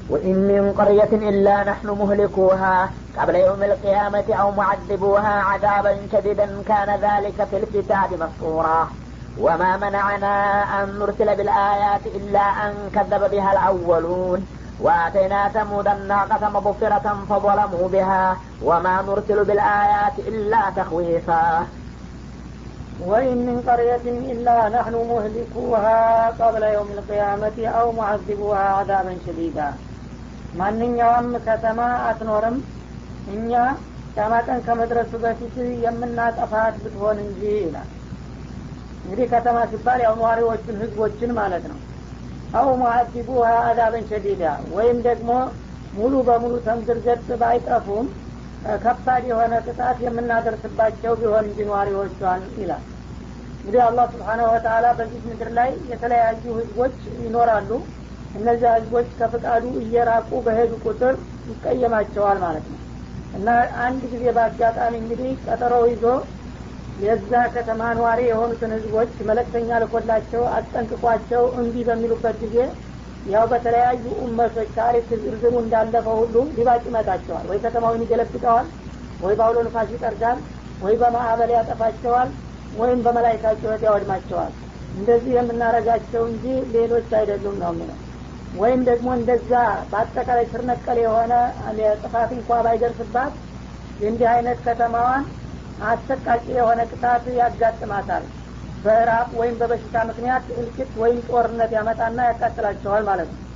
وإن من قرية إلا نحن مهلكوها قبل يوم القيامة أو معذبوها عذابا شديدا كان ذلك في الكتاب مسطورا وما منعنا أن نرسل بالآيات إلا أن كذب بها الأولون وآتينا ثمود الناقة مبصرة فظلموا بها وما نرسل بالآيات إلا تخويفا وإن من قرية إلا نحن مهلكوها قبل يوم القيامة أو معذبوها عذابا شديدا ማንኛውም ከተማ አትኖርም እኛ ቂያማ ቀን ከመድረሱ በፊት የምናጠፋት ብትሆን እንጂ ይላል እንግዲህ ከተማ ሲባል ያው ነዋሪዎችን ህዝቦችን ማለት ነው አው ሙአዚቡሃ አዛበን ሸዲዳ ወይም ደግሞ ሙሉ በሙሉ ተምድር ገጽ ባይጠፉም ከባድ የሆነ ቅጣት የምናደርስባቸው ቢሆን እንጂ ነዋሪዎቿን ይላል እንግዲህ አላህ ስብሓናሁ ወተላ በዚህ ምድር ላይ የተለያዩ ህዝቦች ይኖራሉ እነዚያ ህዝቦች ከፍቃዱ እየራቁ በሄዱ ቁጥር ይቀየማቸዋል ማለት ነው እና አንድ ጊዜ በአጋጣሚ እንግዲህ ቀጠሮ ይዞ የዛ ከተማ ነዋሪ የሆኑትን ህዝቦች መለክተኛ ልኮላቸው አስጠንቅቋቸው እምቢ በሚሉበት ጊዜ ያው በተለያዩ ኡመቶች ታሪክ ዝርዝሩ እንዳለፈው ሁሉ ሊባጭ ይመጣቸዋል ወይ ከተማውን ይገለብጠዋል ወይ በአውሎ ንፋስ ይጠርጋል ወይ በማዕበል ያጠፋቸዋል ወይም በመላይካ ጩኸት ያወድማቸዋል እንደዚህ የምናረጋቸው እንጂ ሌሎች አይደሉም ነው የሚለው ወይም ደግሞ እንደዛ በአጠቃላይ ስር ነቀል የሆነ ጥፋት እንኳ ባይደርስባት እንዲህ አይነት ከተማዋን አሰቃቂ የሆነ ቅጣት ያጋጥማታል በራብ ወይም በበሽታ ምክንያት እልቂት ወይም ጦርነት ያመጣና ያቃጥላቸዋል ማለት ነው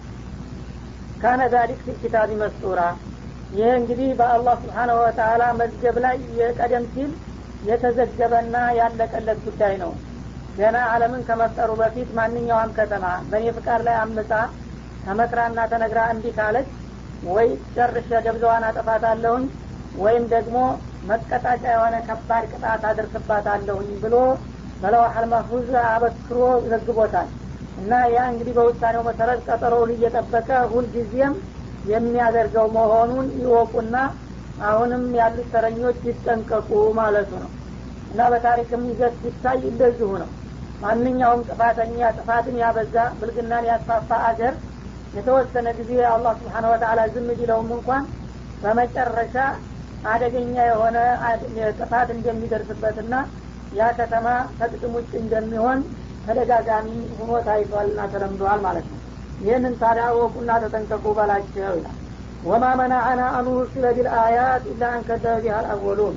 ካነ ዛሊክ ፊ ኪታቢ መስጡራ ይህ እንግዲህ በአላህ ስብሓናሁ ወተላ መዝገብ ላይ የቀደም ሲል የተዘገበና ያለቀለት ጉዳይ ነው ገና አለምን ከመፍጠሩ በፊት ማንኛውም ከተማ በእኔ ፍቃድ ላይ አምጻ ተመክራና ተነግራ እንዲህ ካለች ወይ ጨርሼ ደብዛዋን አጠፋታለሁኝ ወይም ደግሞ መቀጣጫ የሆነ ከባድ ቅጣት አደርስባታለሁኝ ብሎ በለዋሐል መህፉዝ አበክሮ ዘግቦታል እና ያ እንግዲህ በውሳኔው መሰረት ቀጠሮውን እየጠበቀ ሁልጊዜም የሚያደርገው መሆኑን ይወቁና አሁንም ያሉት ተረኞች ይጠንቀቁ ማለቱ ነው እና በታሪክም ይዘት ሲታይ እንደዚሁ ነው ማንኛውም ጥፋተኛ ጥፋትን ያበዛ ብልግናን ያስፋፋ አገር የተወሰነ ጊዜ አላህ ስብሓን ወተላ ዝም ቢለውም እንኳን በመጨረሻ አደገኛ የሆነ ጥፋት እንደሚደርስበትና ያ ከተማ ከጥቅም ውጭ እንደሚሆን ተደጋጋሚ ሁኖ ታይቷልና ተለምዷል ማለት ነው ይህንን ታዲያ ወቁና ተጠንቀቁ በላቸው ይላል ወማ መናአና አኑርሲለ ቢልአያት ኢላ አንከደበ ቢሃል አወሉን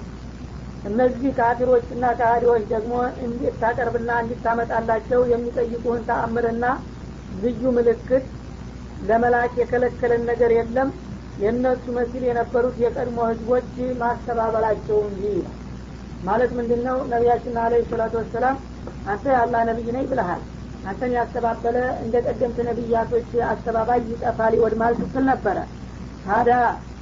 እነዚህ ካፊሮችና ካህዲዎች ደግሞ እንዴት ታቀርብና እንዲታመጣላቸው የሚጠይቁህን ተአምርና ልዩ ምልክት ለመላክ የከለከለን ነገር የለም የእነሱ መሲል የነበሩት የቀድሞ ህዝቦች ማስተባበላቸው እንጂ ማለት ምንድን ነው ነቢያችን አለ ሰላቱ ወሰላም አንተ የአላህ ነቢይ ነኝ ብለሃል አንተን ያስተባበለ እንደ ቀደምት ነቢያቶች አስተባባይ ይጠፋል ይወድማል ስትል ነበረ ታዲያ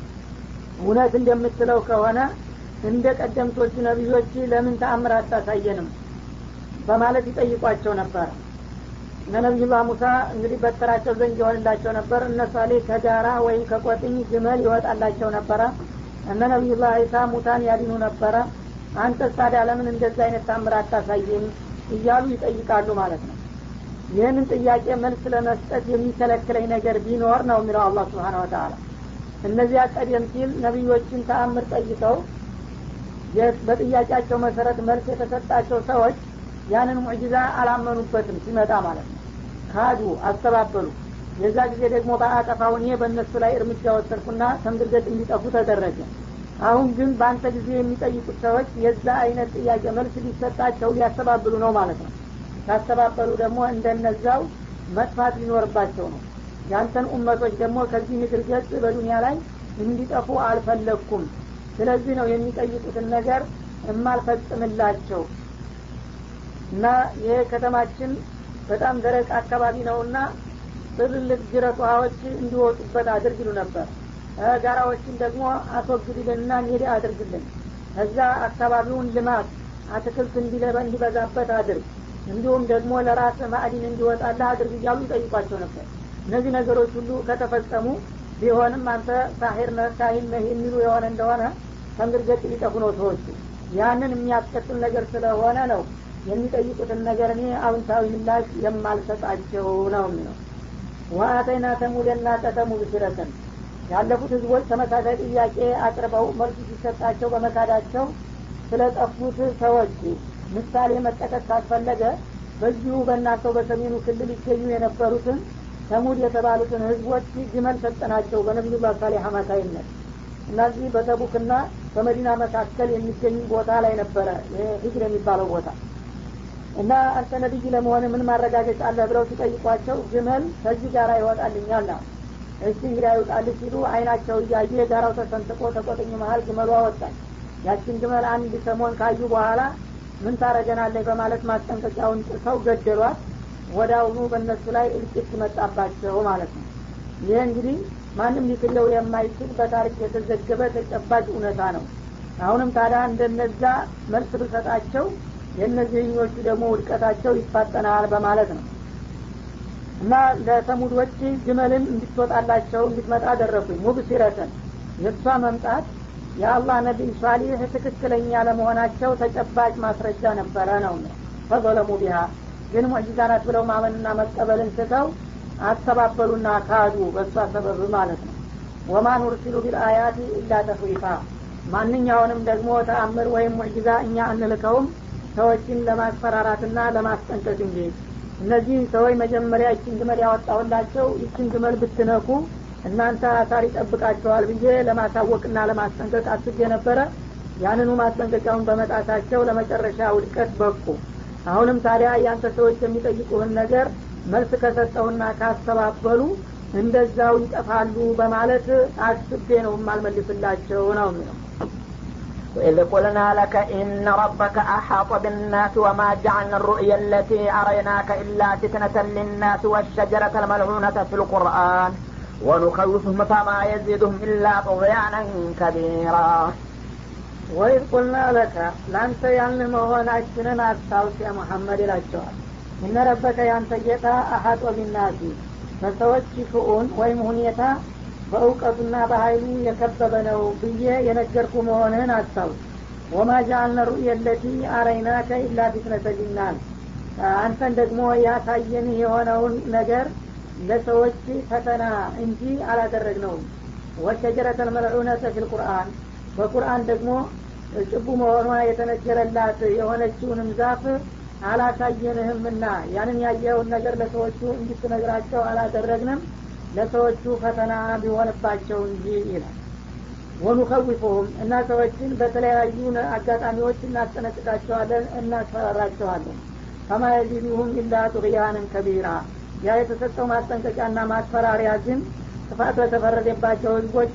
እውነት እንደምትለው ከሆነ እንደ ቀደምቶቹ ነቢዮች ለምን ተአምር አታሳየንም በማለት ይጠይቋቸው ነበር እነ ነቢዩላህ ሙሳ እንግዲህ በተራቸው ዘንግ ይሆንላቸው ነበር እነ ሳሌ ከጋራ ወይም ከቆጥኝ ግመል ይወጣላቸው ነበረ እነ ነቢዩላህ ዒሳ ሙታን ያድኑ ነበረ አንተ ታዲያ ለምን እንደዛ አይነት ታምር አታሳይም እያሉ ይጠይቃሉ ማለት ነው ይህንን ጥያቄ መልስ ለመስጠት የሚከለክለኝ ነገር ቢኖር ነው የሚለው አላህ ስብሓን ወተላ እነዚያ ቀደም ሲል ነቢዮችን ተአምር ጠይቀው በጥያቄያቸው መሰረት መልስ የተሰጣቸው ሰዎች ያንን ሙዕጂዛ አላመኑበትም ሲመጣ ማለት ነው ካዱ አስተባበሉ የዛ ጊዜ ደግሞ በአጠፋው እኔ በእነሱ ላይ እርምጃ ወሰድኩና ተምድርገት እንዲጠፉ ተደረገ አሁን ግን በአንተ ጊዜ የሚጠይቁት ሰዎች የዛ አይነት ጥያቄ መልስ ሊሰጣቸው ሊያስተባብሉ ነው ማለት ነው ካስተባበሉ ደግሞ እንደነዛው መጥፋት ሊኖርባቸው ነው ያንተን ኡመቶች ደግሞ ከዚህ ምድር ገጽ በዱኒያ ላይ እንዲጠፉ አልፈለግኩም ስለዚህ ነው የሚጠይቁትን ነገር እማልፈጽምላቸው እና ይሄ ከተማችን በጣም ደረቅ አካባቢ ነውና ትልልቅ ጅረት ውሃዎች እንዲወጡበት አድርግ ይሉ ነበር ጋራዎችን ደግሞ አስወግድልንና ሜዳ አድርግልን ከዛ አካባቢውን ልማት አትክልት እንዲበዛበት አድርግ እንዲሁም ደግሞ ለራስ ማዕዲን እንዲወጣላ አድርግ እያሉ ይጠይቋቸው ነበር እነዚህ ነገሮች ሁሉ ከተፈጸሙ ቢሆንም አንተ ሳሄር ነህ ካሂን ነህ የሚሉ የሆነ እንደሆነ ከምድር ገጽ ሊጠፉ ነው ሰዎቹ ያንን የሚያስከትል ነገር ስለሆነ ነው የሚጠይቁትን ነገር እኔ አውንታዊ ምላሽ የማልሰጣቸው ነው የሚለው ወአተይና ተሙደና ቀተሙድ ሲረተን ያለፉት ህዝቦች ተመሳሳይ ጥያቄ አቅርበው መልሱ ሲሰጣቸው በመካዳቸው ስለጠፉት ሰዎች ምሳሌ መጠቀስ ካስፈለገ በዚሁ በእናንተው በሰሜኑ ክልል ይገኙ የነበሩትን ተሙድ የተባሉትን ህዝቦች ግመል ሰጠናቸው በነቢዩላህ ሳሌህ አማካይነት እነዚህ በተቡክና በመዲና መካከል የሚገኙ ቦታ ላይ ነበረ ሂጅር የሚባለው ቦታ እና አንተ ነቢይ ለመሆን ምን ማረጋገጫ አለህ ብለው ሲጠይቋቸው ግመል ከዚህ ጋር ይወጣልኛል ነው እሺ እንግዲህ ይውጣልህ ሲሉ አይናቸው እያየ ጋራው ተሰንጥቆ ተቆጥኝ መሀል ግመሉ አወጣል ያችን ግመል አንድ ሰሞን ካዩ በኋላ ምን ታረገናለህ በማለት ማስጠንቀቂያውን ጥሰው ገደሏት ወደ አሁኑ በእነሱ ላይ እልቂት መጣባቸው ማለት ነው ይህ እንግዲህ ማንም ሊክለው የማይችል በታሪክ የተዘገበ ተጨባጭ እውነታ ነው አሁንም ታዲያ እንደነዛ መልስ ብሰጣቸው የእነዚህኞቹ ደግሞ ውድቀታቸው ይፋጠናል በማለት ነው እና ለተሙዶች ግመልን እንድትወጣላቸው እንድትመጣ አደረጉኝ ሙብሲረተን የእሷ መምጣት የአላህ ነቢይ ሷሊህ ትክክለኛ ለመሆናቸው ተጨባጭ ማስረጃ ነበረ ነው ፈዘለሙ ቢሃ ግን ሙዕጂዛ ናት ብለው ማመንና መቀበልን ስተው አስተባበሉና ካዱ በእሷ ሰበብ ማለት ነው ወማ ኑርሲሉ ቢልአያት ኢላ ተፍሪፋ ማንኛውንም ደግሞ ተአምር ወይም ሙዕጂዛ እኛ አንልከውም ሰዎችን ለማስፈራራትና ለማስጠንቀቅ እንጂ እነዚህ ሰዎች መጀመሪያ ይችን ግመል ያወጣሁላቸው ይችን ግመል ብትነኩ እናንተ አሳር ይጠብቃቸዋል ብዬ ለማሳወቅና ለማስጠንቀቅ አስቤ ነበረ ያንኑ ማስጠንቀቂያውን በመጣታቸው ለመጨረሻ ውድቀት በቁ አሁንም ታዲያ ያንተ ሰዎች የሚጠይቁህን ነገር መልስ ከሰጠውና ካስተባበሉ እንደዛው ይጠፋሉ በማለት አስቤ ነው የማልመልስላቸው ነው የሚለው وإذ قلنا لك إن ربك أحاط بالناس وما جعلنا الرؤيا التي أريناك إلا فتنة للناس والشجرة الملعونة في القرآن ونخوفهم فما يزيدهم إلا طغيانا كبيرا ወይዝ ቁልና ለከ ለአንተ ያን መሆናችንን አስታውስ ያ ሙሐመድ ይላቸዋል እነ ረበከ ያንተ ጌታ አሀጦ ቢናሲ በሰዎች ሽኡን ወይም ሁኔታ በእውቀቱና በሀይሉ የከበበ ነው ብዬ የነገርኩ መሆንህን አስታውስ ወማ ጃአልነ ሩእየ ለቲ አረይናከ ኢላ ፊትነተ ሊናስ አንተን ደግሞ ያሳየንህ የሆነውን ነገር ለሰዎች ፈተና እንጂ አላደረግነውም ወሸጀረተል መልዑነተ ፊል ቁርአን በቁርአን ደግሞ ጭቡ መሆኗ የተነገረላት የሆነችውንም ዛፍ አላሳየንህምና ያንን ያየኸውን ነገር ለሰዎቹ እንድትነግራቸው አላደረግንም ለሰዎቹ ፈተና ቢሆንባቸው እንጂ ይላል ወኑከዊፉሁም እና ሰዎችን በተለያዩ አጋጣሚዎች እናስጠነቅቃቸዋለን እናስፈራራቸዋለን ፈማ የዚዱሁም ኢላ ጡቅያንን ከቢራ ያ የተሰጠው ማስጠንቀቂያና ማስፈራሪያ ግን ጥፋት በተፈረደባቸው ህዝቦች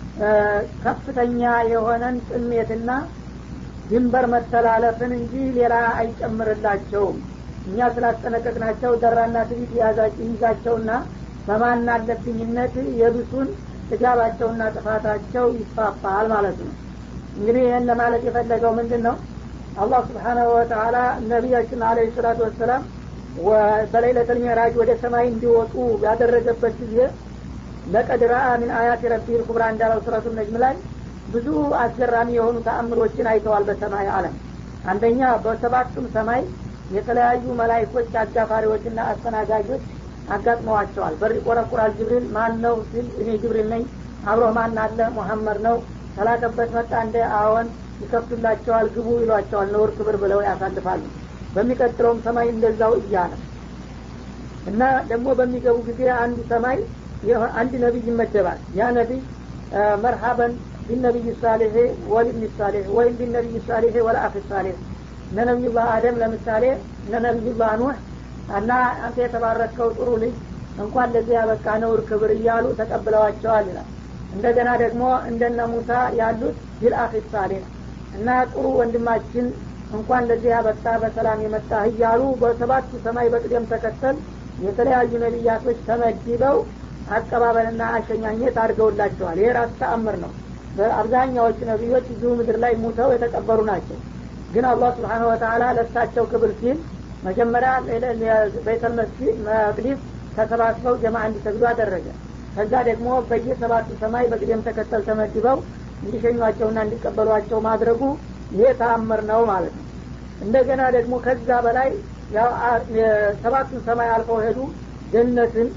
ከፍተኛ የሆነን ጥሜትና ድንበር መተላለፍን እንጂ ሌላ አይጨምርላቸውም እኛ ስላስጠነቀቅናቸው ደራና ትቢት ይዛቸውና በማን አለብኝነት የብሱን ጥጋባቸውና ጥፋታቸው ይስፋፋል ማለት ነው እንግዲህ ይህን ለማለት የፈለገው ምንድን ነው አላህ ስብሓናሁ ወተላ ነቢያችን አለ ሰላቱ ወሰላም በሌለተል ሚዕራጅ ወደ ሰማይ እንዲወጡ ያደረገበት ጊዜ ለቀድ ረአ ሚን አያት ረቢል ኩብራ እንዳለው ሱረቱ ነጅም ላይ ብዙ አስገራሚ የሆኑ ተአምሮችን አይተዋል በሰማይ አለም አንደኛ በሰባቱም ሰማይ የተለያዩ መላይኮች አጋፋሪዎችና አስተናጋጆች አጋጥመዋቸዋል በር ይቆረቁራል ጅብሪል ማን ነው ሲል እኔ ጅብሪል ነኝ አብሮ ማን አለ ሙሐመድ ነው ተላከበት መጣ እንደ አዎን ይከፍቱላቸዋል ግቡ ይሏቸዋል ነውር ክብር ብለው ያሳልፋሉ በሚቀጥለውም ሰማይ እንደዛው እያለ እና ደግሞ በሚገቡ ጊዜ አንዱ ሰማይ አንድ ነቢይ ይመደባል ያ ነቢይ መርሀበን ቢነቢይ ሳሌህ ወልብን ሳሌህ ወይም ቢነቢይ ሳሌህ ወለአፍ ሳሌህ እነ ነቢዩላህ አደም ለምሳሌ እነ ነቢዩላህ ኑህ እና አንተ የተባረከው ጥሩ ልጅ እንኳን ለዚህ ያበቃ ነውር ክብር እያሉ ተቀብለዋቸዋል ይላል እንደገና ደግሞ እንደነ ሙሳ ያሉት ቢልአፍ ሳሌህ እና ጥሩ ወንድማችን እንኳን ለዚህ ያበቃ በሰላም የመጣ እያሉ በሰባቱ ሰማይ በቅደም ተከተል የተለያዩ ነቢያቶች ተመድበው አቀባበልና አሸኛኘት አድርገውላቸዋል ይሄ ራሱ ተአምር ነው በአብዛኛዎቹ ነቢዮች እዚሁ ምድር ላይ ሙተው የተቀበሩ ናቸው ግን አላህ ስብሓን ወተላ ለሳቸው ክብር ሲል መጀመሪያ ቤተል መቅዲስ ተሰባስበው ጀማ እንዲሰግዱ አደረገ ከዛ ደግሞ በየሰባቱ ሰማይ በቅደም ተከተል ተመድበው እንዲሸኟቸውና እንዲቀበሏቸው ማድረጉ ይሄ ተአምር ነው ማለት ነው እንደገና ደግሞ ከዛ በላይ ሰባቱን ሰማይ አልፈው ሄዱ ጀነትን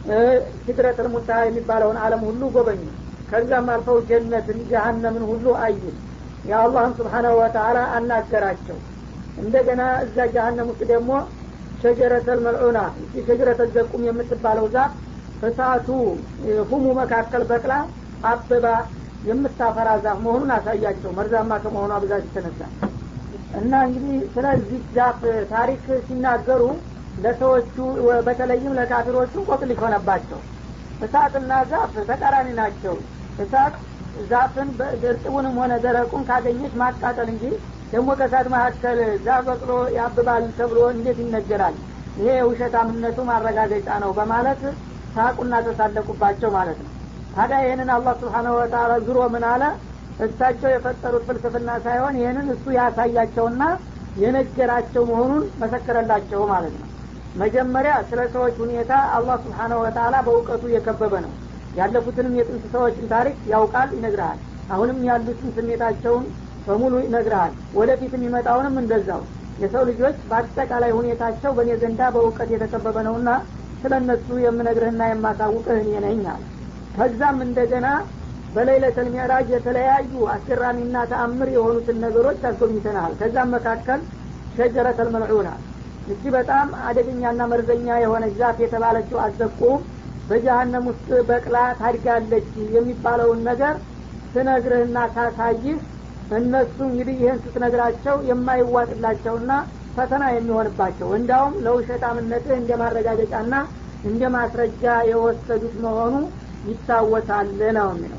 ሲድረተል ሙንተሃ የሚባለውን አለም ሁሉ ጎበኙ ከዛም አልፈው ጀነትን ጀሀነምን ሁሉ አዩ የአላህም ስብሓናሁ ወተአላ አናገራቸው እንደገና እዛ ጀሀነም ውስጥ ደግሞ ሸጀረተል መልዑና እቺ ሸጀረተል ዘቁም የምትባለው ዛፍ እሳቱ ሁሙ መካከል በቅላ አብባ የምታፈራ ዛፍ መሆኑን አሳያቸው መርዛማ ከመሆኗ ብዛት የተነሳ እና እንግዲህ ስለዚህ ዛፍ ታሪክ ሲናገሩ ለሰዎቹ በተለይም ለካፊሮቹ ቆቅልሽ ሆነባቸው እሳትና ዛፍ ተቃራኒ ናቸው እሳት ዛፍን እርጥቡንም ሆነ ደረቁን ካገኘች ማቃጠል እንጂ ደግሞ ከእሳት መካከል ዛፍ በቅሎ ያብባል ተብሎ እንዴት ይነገራል ይሄ የውሸታምነቱ ማረጋገጫ ነው በማለት ሳቁና ተሳለቁባቸው ማለት ነው ታዲያ ይህንን አላህ ስብሓነሁ ወተአላ ዙሮ ምን አለ እሳቸው የፈጠሩት ፍልስፍና ሳይሆን ይህንን እሱ ያሳያቸውና የነገራቸው መሆኑን መሰከረላቸው ማለት ነው መጀመሪያ ስለ ሰዎች ሁኔታ አላህ ስብሓነሁ ወተአላ በእውቀቱ የከበበ ነው ያለፉትንም የጥንት ሰዎችን ታሪክ ያውቃል ይነግርሃል አሁንም ያሉትን ስሜታቸውን በሙሉ ይነግርሃል ወደፊት የሚመጣውንም እንደዛው የሰው ልጆች በአጠቃላይ ሁኔታቸው በእኔ ዘንዳ በእውቀት የተከበበ ነውና ስለ እነሱ የምነግርህና የማሳውቅህ እኔ ነኝ አለ ከዛም እንደገና በሌለተል ሚዕራጅ የተለያዩ አስገራሚና ተአምር የሆኑትን ነገሮች አስጎብኝተናል ከዛም መካከል ሸጀረተል መልዑና እቺ በጣም አደገኛና መርዘኛ የሆነች ዛፍ የተባለችው አዘቁም በጀሀነም ውስጥ በቅላ ታድጋለች የሚባለውን ነገር ስነግርህና ሳሳይህ እነሱ እንግዲህ ይህን ስትነግራቸው የማይዋጥላቸውና ፈተና የሚሆንባቸው እንዲያውም ለውሸታምነትህ እንደ ማረጋገጫና እንደ ማስረጃ የወሰዱት መሆኑ ይታወሳል ነው የሚለው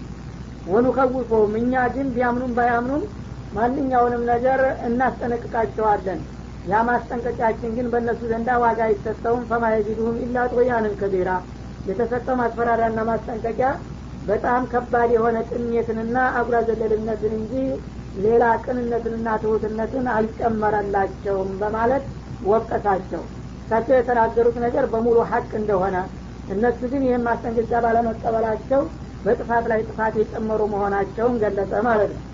ወኑከውፎም እኛ ግን ቢያምኑም ባያምኑም ማንኛውንም ነገር እናስጠነቅቃቸዋለን ያ ማስጠንቀቂያችን ግን በእነሱ ዘንዳ ዋጋ አይሰጠውም ፈማየዚዱሁም ኢላ ጦያንን ከቢራ የተሰጠው ማስፈራሪያና ማስጠንቀቂያ በጣም ከባድ የሆነ ጥሜትንና አጉራ ዘለልነትን እንጂ ሌላ ቅንነትንና ትሁትነትን አልጨመረላቸውም በማለት ወቀሳቸው እሳቸው የተናገሩት ነገር በሙሉ ሀቅ እንደሆነ እነሱ ግን ይህን ማስጠንቀቂያ ባለመቀበላቸው በጥፋት ላይ ጥፋት የጨመሩ መሆናቸውን ገለጸ ማለት ነው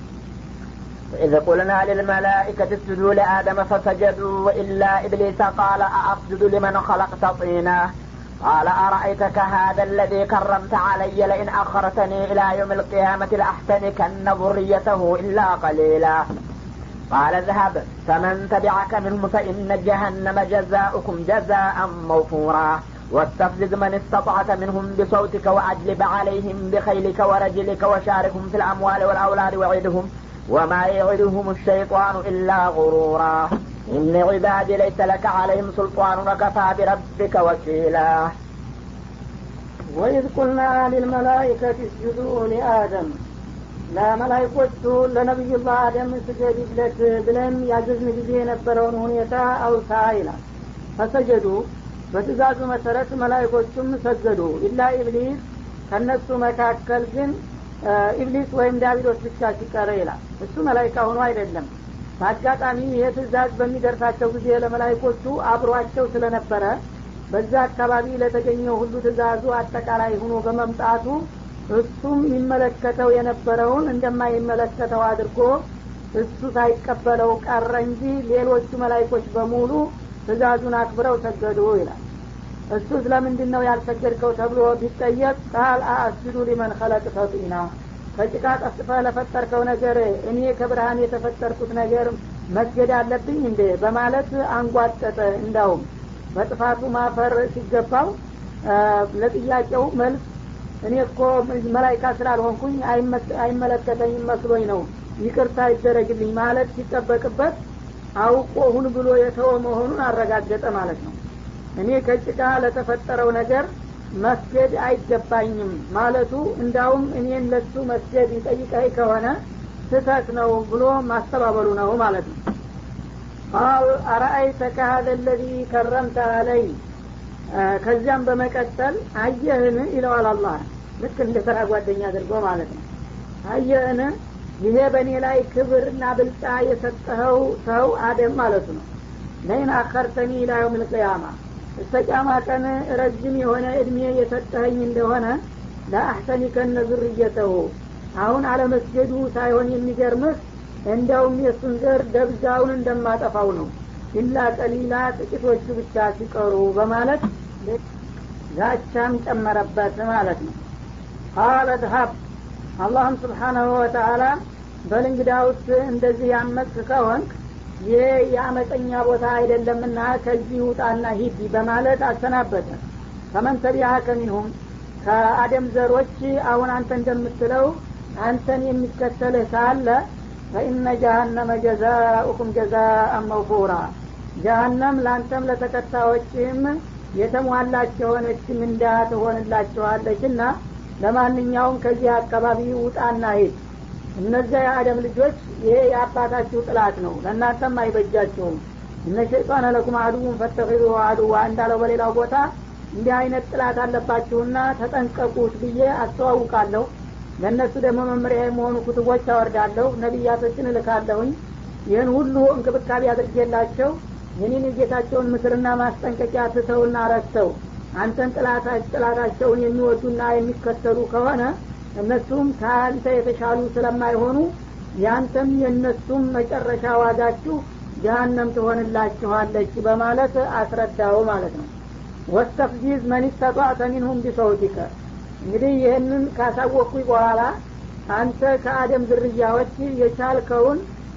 وإذ قلنا للملائكة اسجدوا لآدم فسجدوا إلا إبليس قال أأسجد لمن خلقت طينا قال أرأيتك هذا الذي كرمت علي لئن أخرتني إلى يوم القيامة لأحتنكن ذريته إلا قليلا قال اذهب فمن تبعك منهم فإن جهنم جزاؤكم جزاء موفورا واستفزز من استطعت منهم بصوتك وأجلب عليهم بخيلك ورجلك وشاركهم في الأموال والأولاد وعدهم وما يعدهم الشيطان إلا غرورا إن عبادي ليس لك عليهم سلطان وكفى بربك وكيلا وإذ قلنا للملائكة اسجدوا لآدم ለመላይኮቹ ለነቢዩላህ አደም ስገድለት ብለን ያዘዝን ጊዜ የነበረውን ሁኔታ አውሳ ይላል ፈሰጀዱ በትእዛዙ መሰረት መላይኮቹም ሰገዱ ኢላ ኢብሊስ ከነሱ መካከል ግን ኢብሊስ ወይም ዳቢሎስ ብቻ ሲቀረ ይላል እሱ መላይካ ሆኖ አይደለም በአጋጣሚ ይህ ትእዛዝ በሚደርሳቸው ጊዜ ለመላይኮቹ አብሯቸው ስለነበረ በዛ አካባቢ ለተገኘው ሁሉ ትእዛዙ አጠቃላይ ሆኖ በመምጣቱ እሱም ይመለከተው የነበረውን እንደማይመለከተው አድርጎ እሱ ሳይቀበለው ቀረ እንጂ ሌሎቹ መላይኮች በሙሉ ትእዛዙን አክብረው ሰገዱ ይላል እሱ ስለምንድን ነው ያልሰገድከው ተብሎ ቢጠየቅ ቃል አአስጁዱ ሊመን ከለቅ ተጢና ከጭቃ ቀስፈ ለፈጠርከው ነገር እኔ ከብርሃን የተፈጠርኩት ነገር መስገድ አለብኝ እንዴ በማለት አንጓጠጠ እንዳውም በጥፋቱ ማፈር ሲገባው ለጥያቄው መልስ እኔ እኮ መላይካ ስላልሆንኩኝ አይመለከተኝም መስሎኝ ነው ይቅርታ ይደረግልኝ ማለት ሲጠበቅበት አውቆ ሁን ብሎ የተወ መሆኑን አረጋገጠ ማለት ነው እኔ ከጭቃ ለተፈጠረው ነገር መስገድ አይገባኝም ማለቱ እንዳውም እኔን ለሱ መስገድ ይጠይቀኝ ከሆነ ስህተት ነው ብሎ ማስተባበሉ ነው ማለት ነው ቃል አረአይተከ ሀደ ለዚ ከረምተ አለይ ከዚያም በመቀጠል አየህን ይለዋል አላህ ልክ እንደ ተራ ጓደኛ አድርጎ ማለት ነው አየህን ይሄ በእኔ ላይ ክብርና ብልጫ የሰጠኸው ሰው አደም ማለቱ ነው ለይን አከርተኒ ኢላ የውም ልቅያማ እስተ ቂያማ ቀን ረጅም የሆነ እድሜ የሰጠኸኝ እንደሆነ ለአሕሰኒከነ ዙርየተሁ አሁን አለመስገዱ ሳይሆን የሚገርምህ እንዲያውም የእሱን ዘር ደብዛውን እንደማጠፋው ነው ኢላ ቀሊላ ጥቂቶቹ ብቻ ሲቀሩ በማለት ዛቻም ጨመረበት ማለት ነው ቃለ ድሀብ አላህም ስብሓናሁ ወተአላ በልንግዳውስ እንደዚህ ያመፅ ከሆንክ ይህ የአመፀኛ ቦታ አይደለምና ከዚህ ውጣና ሂድ በማለት አሰናበተ ፈመን ተቢዐከ ሚንሁም ከአደም ዘሮች አሁን አንተ እንደምትለው አንተን የሚከተልህ ካለ ፈኢነ ጀሃነመ ጀዛኡኩም ጀዛአን መውፉራ ጀሃነም ለአንተም ለተከታዮችም የተሟላች የሆነች ምንዳ ትሆንላችኋለች እና ለማንኛውም ከዚህ አካባቢ ውጣና ሂድ እነዚያ የአደም ልጆች ይሄ የአባታችሁ ጥላት ነው ለእናንተም አይበጃችሁም እነ ሸይጣን ለኩም አድውን ፈተኺዙ አድዋ እንዳለው በሌላው ቦታ እንዲህ አይነት ጥላት አለባችሁና ተጠንቀቁት ብዬ አስተዋውቃለሁ ለእነሱ ደግሞ መመሪያ የመሆኑ ኩትቦች አወርዳለሁ ነቢያቶችን እልካለሁኝ ይህን ሁሉ እንክብካቤ አድርጌላቸው የኔን የጌታቸውን ምክርና ማስጠንቀቂያ ትተውና ረስተው አንተን ጥላታቸውን የሚወዱና የሚከተሉ ከሆነ እነሱም ከአንተ የተሻሉ ስለማይሆኑ ያንተም የእነሱም መጨረሻ ዋጋችሁ ጀሀነም ትሆንላችኋለች በማለት አስረዳው ማለት ነው ወስተፍዚዝ መን ስተጧዕተ ሚንሁም ቢሰውቲከ እንግዲህ ይህንን ካሳወቅኩኝ በኋላ አንተ ከአደም ዝርያዎች የቻልከውን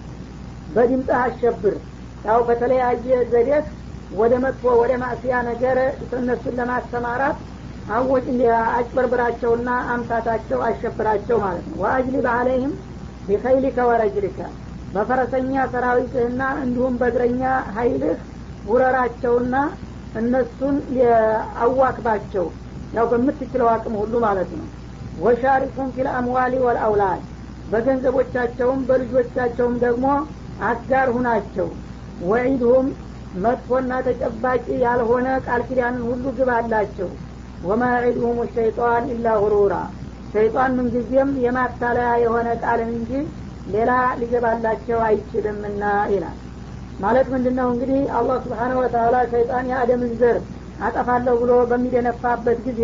በድምፅህ አሸብር ያው በተለያየ ዘዴት ወደ መጥፎ ወደ ማእስያ ነገር እነሱን ለማሰማራት አወጭ አጭበርብራቸውና አምታታቸው አሸብራቸው ማለት ነው ወአጅሊብ አለይህም ቢኸይሊከ ወረጅሊከ በፈረሰኛ ሰራዊትህና እንዲሁም በእግረኛ ሀይልህ ውረራቸውና እነሱን አዋክባቸው ያው በምትችለው አቅም ሁሉ ማለት ነው ወሻሪኩም ፊል አምዋሊ ወልአውላድ በገንዘቦቻቸውም በልጆቻቸውም ደግሞ አጋር ሁናቸው ወዒድሁም መጥፎና ተጨባጭ ያልሆነ ቃል ኪዳንን ሁሉ ግባላቸው ወማ ዒድሁም ሸይጣን ኢላ ጉሩራ ሸይጣን ምንጊዜም የማታለያ የሆነ ቃልን እንጂ ሌላ ሊገባላቸው አይችልምና ይላል ማለት ምንድን ነው እንግዲህ አላህ ስብሓነሁ ወተላ ሸይጣን የአደምን ዘር አጠፋለሁ ብሎ በሚደነፋበት ጊዜ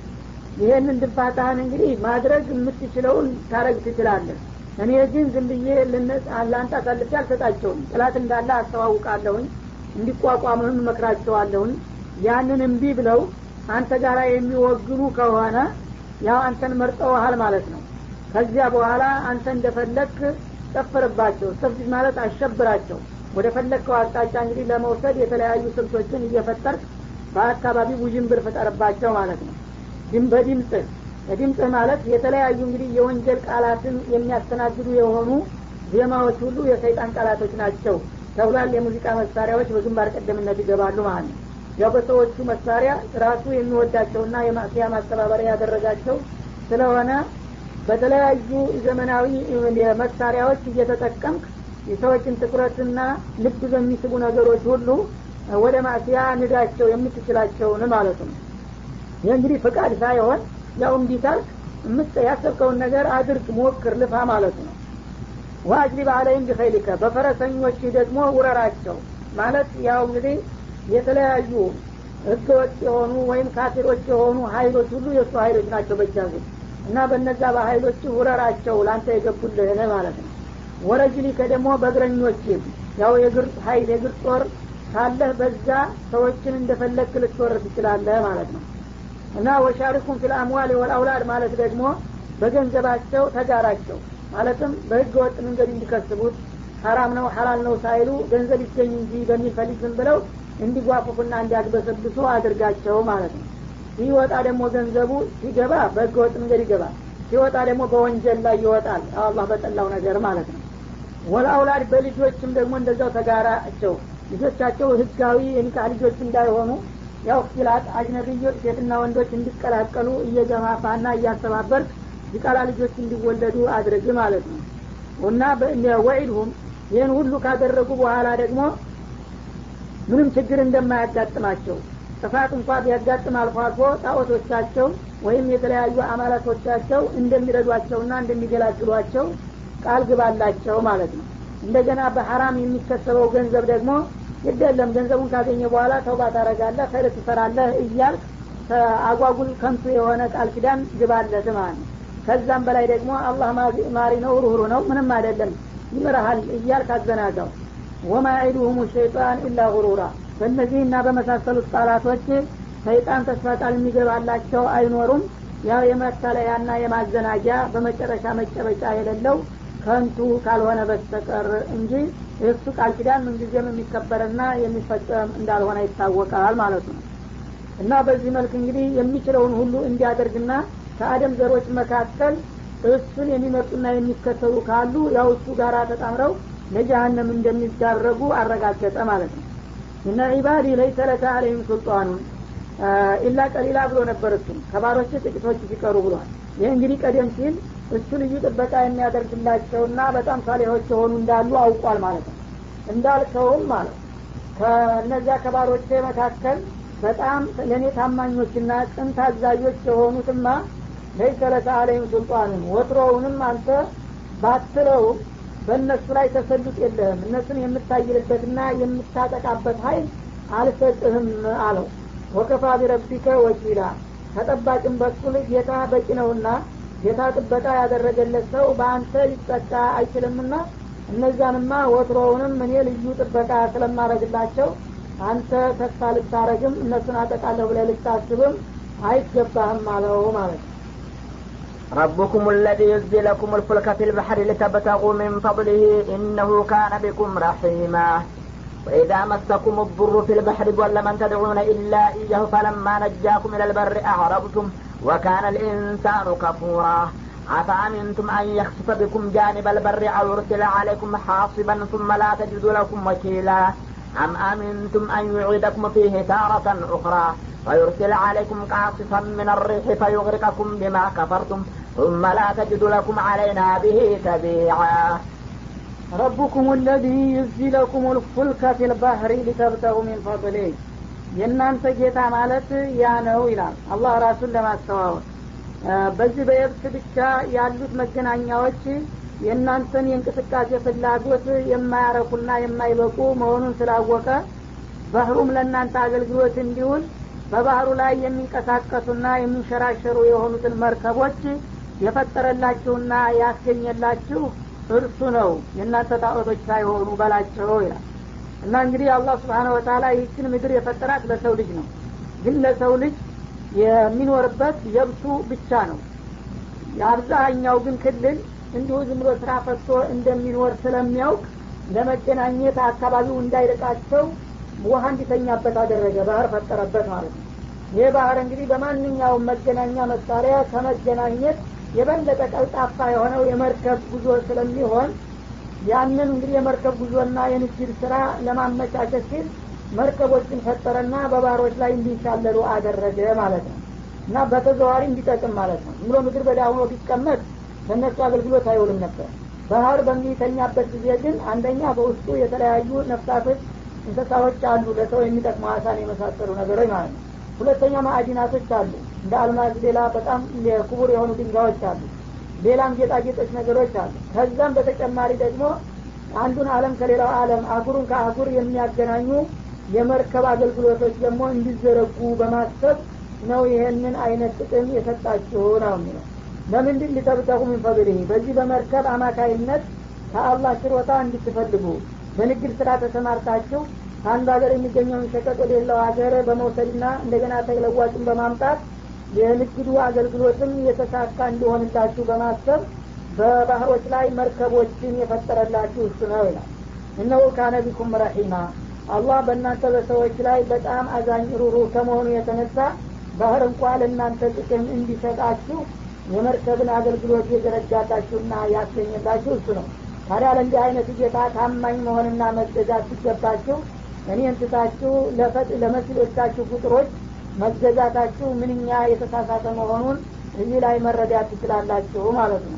ይሄንን ድንፋታህን እንግዲህ ማድረግ የምትችለውን ታረግ ትችላለህ እኔ ግን ዝም ብዬ ለአንተ አሳልፌ አልሰጣቸውም ጥላት እንዳለ አስተዋውቃለሁኝ እንዲቋቋምህም መክራቸዋለሁኝ ያንን እምቢ ብለው አንተ ጋር የሚወግኑ ከሆነ ያው አንተን መርጠውሃል ማለት ነው ከዚያ በኋላ አንተ እንደፈለግክ ጨፍርባቸው ተፍሲስ ማለት አሸብራቸው ወደ ፈለግከው አቅጣጫ እንግዲህ ለመውሰድ የተለያዩ ስልቶችን እየፈጠርክ በአካባቢ ውዥንብር ፍጠርባቸው ማለት ነው ድም በድምፅህ በድምፅህ ማለት የተለያዩ እንግዲህ የወንጀል ቃላትን የሚያስተናግዱ የሆኑ ዜማዎች ሁሉ የሰይጣን ቃላቶች ናቸው ተብሏል የሙዚቃ መሳሪያዎች በግንባር ቀደምነት ይገባሉ ማለት ነው ያው በሰዎቹ መሳሪያ ራሱ የሚወዳቸውና የማስያ ማስተባበሪያ ያደረጋቸው ስለሆነ በተለያዩ ዘመናዊ መሳሪያዎች እየተጠቀምክ የሰዎችን ትኩረትና ልብ በሚስቡ ነገሮች ሁሉ ወደ ማስያ ንዳቸው የምትችላቸውን ማለት ነው ይህ እንግዲህ ፍቃድ ሳይሆን ያው እንዲታልክ ምጥ ያሰብከውን ነገር አድርግ ሞክር ልፋ ማለት ነው ዋጅሊብ አለይም ቢኸይሊከ በፈረሰኞች ደግሞ ውረራቸው ማለት ያው እንግዲህ የተለያዩ ህገወጥ የሆኑ ወይም ካፊሮች የሆኑ ሀይሎች ሁሉ የእሱ ሀይሎች ናቸው በጃዙ እና በነዛ በሀይሎች ውረራቸው ለአንተ የገቡልህን ማለት ነው ወረጅሊከ ደግሞ በእግረኞች ያው የእግር ሀይል የእግር ጦር ካለህ በዛ ሰዎችን እንደፈለግክ ልትወር ትችላለህ ማለት ነው እና ወሻሪኩም ፊል አምዋል ወልአውላድ ማለት ደግሞ በገንዘባቸው ተጋራቸው ማለትም በህገ ወጥ መንገድ እንዲከስቡት ሀራም ነው ሀላል ነው ሳይሉ ገንዘብ ይገኝ እንጂ በሚፈልግ ዝም ብለው እንዲጓፉፉና እንዲያግበሰብሱ አድርጋቸው ማለት ነው ሲወጣ ደግሞ ገንዘቡ ሲገባ በህገ ወጥ መንገድ ይገባል ሲወጣ ደግሞ በወንጀል ላይ ይወጣል አላህ በጠላው ነገር ማለት ነው ወልአውላድ በልጆችም ደግሞ እንደዛው ተጋራቸው ልጆቻቸው ህጋዊ የኒካህ ልጆች እንዳይሆኑ ያው ኪላት አጅነብዮች ሴትና ወንዶች እንዲቀላቀሉ እየገፋፋና እያስተባበርክ ዲቃላ ልጆች እንዲወለዱ አድርግ ማለት ነው እና ወዒድሁም ይህን ሁሉ ካደረጉ በኋላ ደግሞ ምንም ችግር እንደማያጋጥማቸው ጥፋት እንኳ ቢያጋጥም አልፎ አልፎ ጣዖቶቻቸው ወይም የተለያዩ አማላቶቻቸው እንደሚረዷቸውና እንደሚገላግሏቸው ቃል ግባላቸው ማለት ነው እንደገና በሐራም የሚከሰበው ገንዘብ ደግሞ ግደለም ገንዘቡን ካገኘ በኋላ ተውባ ታረጋለህ ኸይር ትሰራለህ እያልክ አጓጉል ከንቱ የሆነ ቃል ኪዳን ግባለት ማለት ነው ከዛም በላይ ደግሞ አላህ ማሪ ነው ሩህሩ ነው ምንም አይደለም ይምርሃል እያልክ አዘናጋው ወማ ዒዱሁም ሸይጣን ኢላ ጉሩራ በእነዚህና በመሳሰሉት ቃላቶች ሰይጣን ተስፋ ቃል የሚገባላቸው አይኖሩም ያው የመተለያና የማዘናጃ በመጨረሻ መጨበጫ የሌለው ከንቱ ካልሆነ በስተቀር እንጂ እሱ ቃል ኪዳን ምንጊዜም የሚከበርና የሚፈጸም እንዳልሆነ ይታወቃል ማለት ነው እና በዚህ መልክ እንግዲህ የሚችለውን ሁሉ እንዲያደርግና ከአደም ዘሮች መካከል እሱን የሚመርጡና የሚከተሉ ካሉ ያው እሱ ጋር ተጣምረው ለጀሀነም እንደሚዳረጉ አረጋገጠ ማለት ነው እነ ዒባዲ ለይሰ ለከ አለይም ሱልጣኑን ኢላ ቀሊላ ብሎ ነበር እሱም ከባሮች ጥቂቶች ሲቀሩ ብሏል ይህ እንግዲህ ቀደም ሲል እሱ ልዩ ጥበቃ የሚያደርግላቸውና በጣም ሳሌሆች የሆኑ እንዳሉ አውቋል ማለት ነው እንዳልከውም ማለት ከእነዚያ ከባሮቼ መካከል በጣም ለእኔ ታማኞችና ቅን ታዛዦች የሆኑትማ ለይሰ ለከ አለይም ሱልጣኑን ወትሮውንም አንተ ባትለውም በእነሱ ላይ ተሰሉጥ የለህም እነሱን የምታይልበትና የምታጠቃበት ሀይል አልሰጥህም አለው ወከፋ ቢረቢከ ወኪላ ከጠባቂም በኩል ጌታ በቂ ነውና ጌታ ጥበቃ ያደረገለት ሰው በአንተ ሊጠቃ አይችልምና እነዛንማ ወትሮውንም እኔ ልዩ ጥበቃ ስለማረግላቸው አንተ ተስፋ ልታረግም እነሱን አጠቃለሁ ብለ ልታስብም አይገባህም አለው ማለት ነው ربكم الذي يزي لكم الفلك في البحر لتبتغوا من فضله إنه كان بكم رحيما وإذا مسكم الضر في البحر ضل من تدعون إلا إياه فلما نجاكم إلى البر أعرضتم وكان الإنسان كفورا أفأمنتم أن يخسف بكم جانب البر أو يرسل عليكم حاصبا ثم لا تجدوا لكم وكيلا أم أمنتم أن يعيدكم فيه تارة أخرى ويرسل عليكم قاصفا من الريح فيغرقكم بما كفرتم ثم لا تجد لكم علينا به تبيعا ረቡኩም ለዚ ዩዚ ለኩም ልፉልከ ፊልባህሪ ሊተብተጉ ሚን ፈضሌ የእናንተ ጌታ ማለት ያ ነው ይላል አላህ ራሱን ለማስተዋወቅ በዚህ በየብስ ብቻ ያሉት መገናኛዎች የእናንተን የእንቅስቃሴ ፍላጎት የማያረኩና የማይበቁ መሆኑን ስላወቀ ባህሩም ለእናንተ አገልግሎት እንዲውል በባህሩ ላይ የሚንቀሳቀሱና የሚንሸራሸሩ የሆኑትን መርከቦች የፈጠረላችሁና ያስገኘላችሁ እርሱ ነው የእናንተ ጣዖቶች ሳይሆኑ በላቸው ይላል እና እንግዲህ አላህ ስብሓነ ወተላ ይህችን ምድር የፈጠራት ለሰው ልጅ ነው ግን ለሰው ልጅ የሚኖርበት የብሱ ብቻ ነው የአብዛኛው ግን ክልል እንዲሁ ዝም ብሎ ስራ ፈቶ እንደሚኖር ስለሚያውቅ ለመገናኘት አካባቢው እንዳይርቃቸው ውሀ እንዲተኛበት አደረገ ባህር ፈጠረበት ማለት ነው ይህ ባህር እንግዲህ በማንኛውም መገናኛ መሳሪያ ከመገናኘት የበለጠ ቀልጣፋ የሆነው የመርከብ ጉዞ ስለሚሆን ያንን እንግዲህ የመርከብ ጉዞና የንግድ ስራ ለማመቻቸት ሲል መርከቦችን ፈጠረና በባህሮች ላይ እንዲሻለሉ አደረገ ማለት ነው እና በተዘዋሪ እንዲጠቅም ማለት ነው ዝም ብሎ ምድር በዳ ሆኖ ቢቀመጥ ለእነሱ አገልግሎት አይውልም ነበር ባህር በሚተኛበት ጊዜ ግን አንደኛ በውስጡ የተለያዩ ነፍሳቶች እንስሳዎች አሉ ለሰው የሚጠቅሙ አሳን የመሳሰሉ ነገሮች ማለት ነው ሁለተኛ ማዕዲናቶች አሉ እንደ አልማዝ ሌላ በጣም ክቡር የሆኑ ድንጋዮች አሉ ሌላም ጌጣጌጦች ነገሮች አሉ ከዛም በተጨማሪ ደግሞ አንዱን አለም ከሌላው አለም አጉሩን ከአጉር የሚያገናኙ የመርከብ አገልግሎቶች ደግሞ እንዲዘረጉ በማሰብ ነው ይሄንን አይነት ጥቅም የሰጣችሁ ነው የሚለው ለምንድን ሊተብተቁ ምን ፈضሊህ በዚህ በመርከብ አማካይነት ከአላህ ችሮታ እንድትፈልጉ በንግድ ስራ ተሰማርታችሁ ከአንዱ ሀገር የሚገኘውን ሸቀጥ ወደ ሌላው ሀገር በመውሰድና እንደገና ተለዋጭን በማምጣት የንግዱ አገልግሎትም የተሳካ እንዲሆንላችሁ በማሰብ በባህሮች ላይ መርከቦችን የፈጠረላችሁ እሱ ነው ይላል እነሁ ካነ ቢኩም ረሒማ አላህ በእናንተ በሰዎች ላይ በጣም አዛኝ ሩሩ ከመሆኑ የተነሳ ባህር እንኳ ለእናንተ ጥቅም እንዲሰጣችሁ የመርከብን አገልግሎት የዘረጋላችሁና ያስገኘላችሁ እሱ ነው ታዲያ ለእንዲህ አይነት ጌታ ታማኝ መሆንና መገዛት ሲገባችሁ እኔን ትታችሁ ለመሲሎቻችሁ ቁጥሮች መገዛታችሁ ምንኛ የተሳሳተ መሆኑን እዚህ ላይ መረዳት ትችላላችሁ ማለት ነው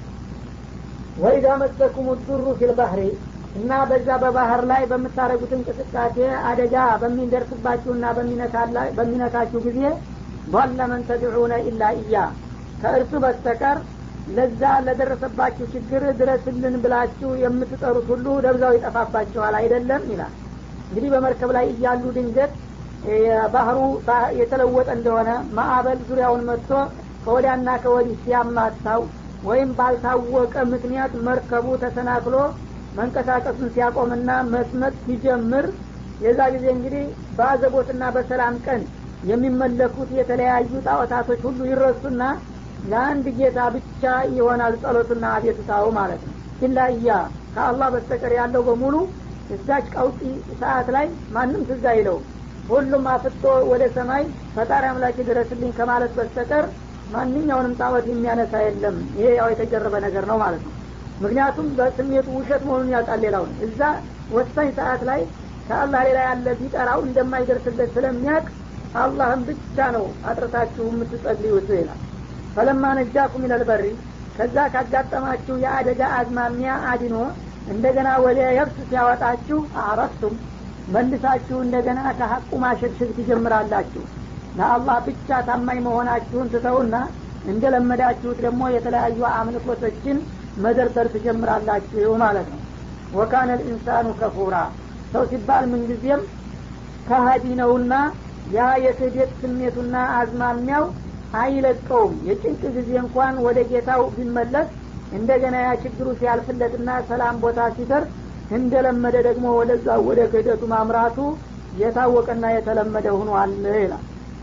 ወኢዛ መሰኩም ዱሩ ፊልባህሪ እና በዛ በባህር ላይ በምታደረጉት እንቅስቃሴ አደጋ በሚደርስባችሁና በሚነካችሁ ጊዜ ضل من ተድዑነ ኢላ እያ ከእርሱ በስተቀር ለዛ ለደረሰባችሁ ችግር ድረስልን ብላችሁ የምትጠሩት ሁሉ ደብዛው ይጠፋባችኋል አይደለም ይላል እንግዲህ በመርከብ ላይ እያሉ ድንገት ባህሩ የተለወጠ እንደሆነ ማዕበል ዙሪያውን መጥቶ ከወዲያና ከወዲህ ሲያማታው ወይም ባልታወቀ ምክንያት መርከቡ ተሰናክሎ መንቀሳቀሱን ሲያቆምና መስመጥ ሲጀምር የዛ ጊዜ እንግዲህ በአዘቦትና በሰላም ቀን የሚመለኩት የተለያዩ ጣዖታቶች ሁሉ ይረሱና ለአንድ ጌታ ብቻ ይሆናል ጸሎቱና አቤቱታው ማለት ነው ኢላ እያ ከአላህ በስተቀር ያለው በሙሉ እዛች ቀውጢ ሰዓት ላይ ማንም ትዝ አይለው ሁሉም አፍጦ ወደ ሰማይ ፈጣሪ አምላክ ድረስልኝ ከማለት በስተቀር ማንኛውንም ጣዖት የሚያነሳ የለም ይሄ ያው የተጀረበ ነገር ነው ማለት ነው ምክንያቱም በስሜቱ ውሸት መሆኑን ያውቃል ሌላውን እዛ ወሳኝ ሰዓት ላይ ከአላህ ሌላ ያለ ቢጠራው እንደማይደርስለት ስለሚያውቅ አላህን ብቻ ነው አጥርታችሁ የምትጸልዩት ይላል ፈለማ ነጃኩም ይለልበሪ ከዛ ካጋጠማችሁ የአደጋ አዝማሚያ አድኖ እንደገና ወደ የብስ ሲያወጣችሁ አረፍቱም መልሳችሁ እንደገና ከሀቁ ማሸግሸግ ትጀምራላችሁ ለአላህ ብቻ ታማኝ መሆናችሁን ትተውና እንደለመዳችሁት ደግሞ የተለያዩ አምልኮቶችን መደርደር ትጀምራላችሁ ማለት ነው ወካነ ልኢንሳኑ ከፉራ ሰው ሲባል ምንጊዜም ከሀዲ ነውና ያ የክህደት ስሜቱና አዝማሚያው አይለቀውም የጭንቅ ጊዜ እንኳን ወደ ጌታው ቢመለስ እንደገና ያ ችግሩ ሲያልፍለትና ሰላም ቦታ ሲደርስ እንደለመደ ደግሞ ወደዛ ወደ ክህደቱ ማምራቱ የታወቀና የተለመደ ሁኗል ይላል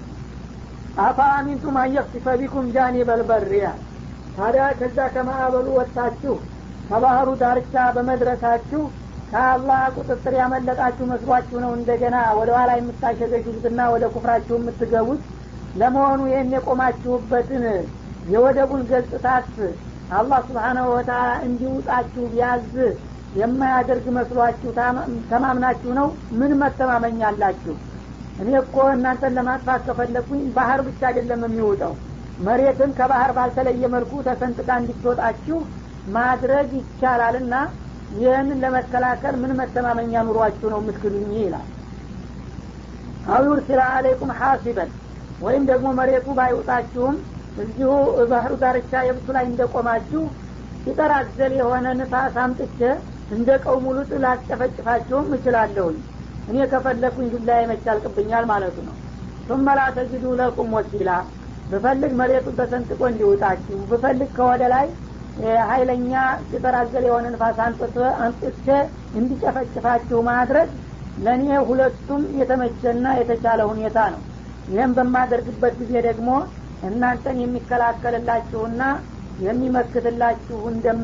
አፋ አሚንቱም አንየክሲፈ ቢኩም ጃኒ በልበሪያ ታዲያ ከዛ ከማዕበሉ ወጥታችሁ ከባህሩ ዳርቻ በመድረሳችሁ ከአላህ ቁጥጥር ያመለጣችሁ መስሏችሁ ነው እንደገና ወደ ኋላ የምታሸገሹትና ወደ ኩፍራችሁ የምትገቡት ለመሆኑ ይህን የቆማችሁበትን የወደቡን ገጽታት አላህ ስብሓናሁ ወተላ እንዲውጣችሁ ቢያዝ የማያደርግ መስሏችሁ ተማምናችሁ ነው ምን መተማመኛ አላችሁ እኔ እኮ እናንተን ለማጥፋት ከፈለግኩኝ ባህር ብቻ አይደለም የሚውጠው መሬትን ከባህር ባልተለየ መልኩ ተሰንጥቃ እንዲትወጣችሁ ማድረግ ይቻላልና ይህንን ለመከላከል ምን መተማመኛ ኑሯችሁ ነው የምትክዱኝ ይላል አው ዩርሲላ አለይኩም ሐሲበን ወይም ደግሞ መሬቱ ባይውጣችሁም እዚሁ ባህሩ ዳርቻ የብሱ ላይ እንደቆማችሁ ሲጠር አዘል የሆነ ንፋስ አምጥቼ እንደ ቀውሙ ሉጥ ላስጨፈጭፋችሁም እችላለሁኝ እኔ ከፈለግኩኝ ዱላ ይመቻልቅብኛል ማለቱ ነው ثم لا تجدوا لكم وكيلا ብፈልግ መሬቱን ተሰንጥቆ እንዲውጣችሁ ብፈልግ ከወደ ላይ ሀይለኛ ሲጠር አዘል የሆነ ንፋስ አንጥቼ እንዲጨፈጭፋችሁ ማድረግ ለእኔ ሁለቱም የተመቸና የተቻለ ሁኔታ ነው ይህም በማደርግበት ጊዜ ደግሞ እናንተን የሚከላከልላችሁና የሚመክትላችሁ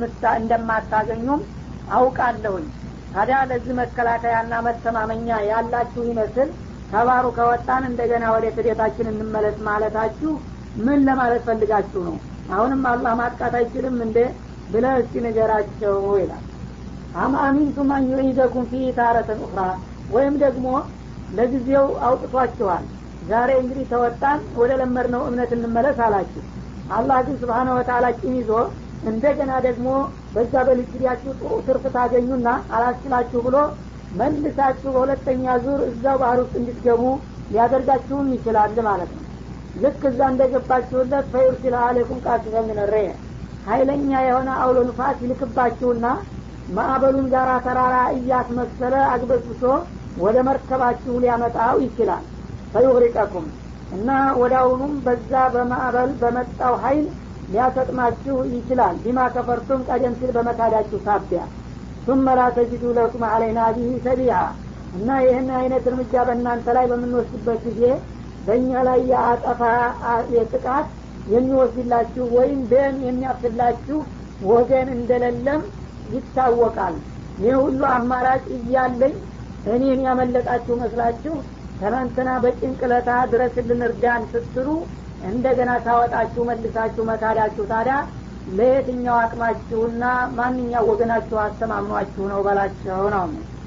እንደማታገኙም አውቃለሁኝ ታዲያ ለዚህ መከላከያና መተማመኛ ያላችሁ ይመስል ከባሩ ከወጣን እንደገና ወደ ክዴታችን እንመለስ ማለታችሁ ምን ለማለት ፈልጋችሁ ነው አሁንም አላህ ማጥቃት አይችልም እንደ ብለ እስቲ ንገራቸው ይላል አም አሚንቱም አን ዩዒደኩም ፊ ታረተን ኡኽራ ወይም ደግሞ ለጊዜው አውጥቷችኋል ዛሬ እንግዲህ ተወጣን ወደ ለመድነው እምነት እንመለስ አላችሁ አላህ ግን ስብሓነ ወተላ ቂም ይዞ እንደገና ደግሞ በዛ በልጅሪያችሁ ጥሩ ትርፍ ታገኙና አላስችላችሁ ብሎ መልሳችሁ በሁለተኛ ዙር እዛው ባህር ውስጥ እንድትገቡ ሊያደርጋችሁም ይችላል ማለት ነው ልክ እዛ እንደገባችሁለት ፈዩርሲል አሌኩም ቃሲፈ ሚነሬ ሀይለኛ የሆነ አውሎ ንፋስ ይልክባችሁና ማዕበሉን ጋራ ተራራ እያስመሰለ አግበስብሶ ወደ መርከባችሁ ሊያመጣው ይችላል ፈዩግሪቀኩም እና ወዳውኑም በዛ በማዕበል በመጣው ሀይል ሊያሰጥማችሁ ይችላል ቢማ ከፈርቱም ቀደም ሲል በመካዳችሁ ሳቢያ ثم لا تجدوا لكم علينا به سبيعا እና ይህን አይነት እርምጃ በእናንተ ላይ በምንወስድበት ጊዜ በእኛ ላይ የአጠፋ የጥቃት የሚወስድላችሁ ወይም ደም የሚያፍላችሁ ወገን እንደሌለም ይታወቃል ይህ ሁሉ አማራጭ እያለኝ እኔን ያመለጣችሁ መስላችሁ ትናንትና በጭንቅለታ ድረስልን እርዳን ስትሉ እንደገና ታወጣችሁ መልሳችሁ መካዳችሁ ታዲያ ለየትኛው አቅማችሁና ማንኛው ወገናችሁ አስተማምኗችሁ ነው በላቸው ነው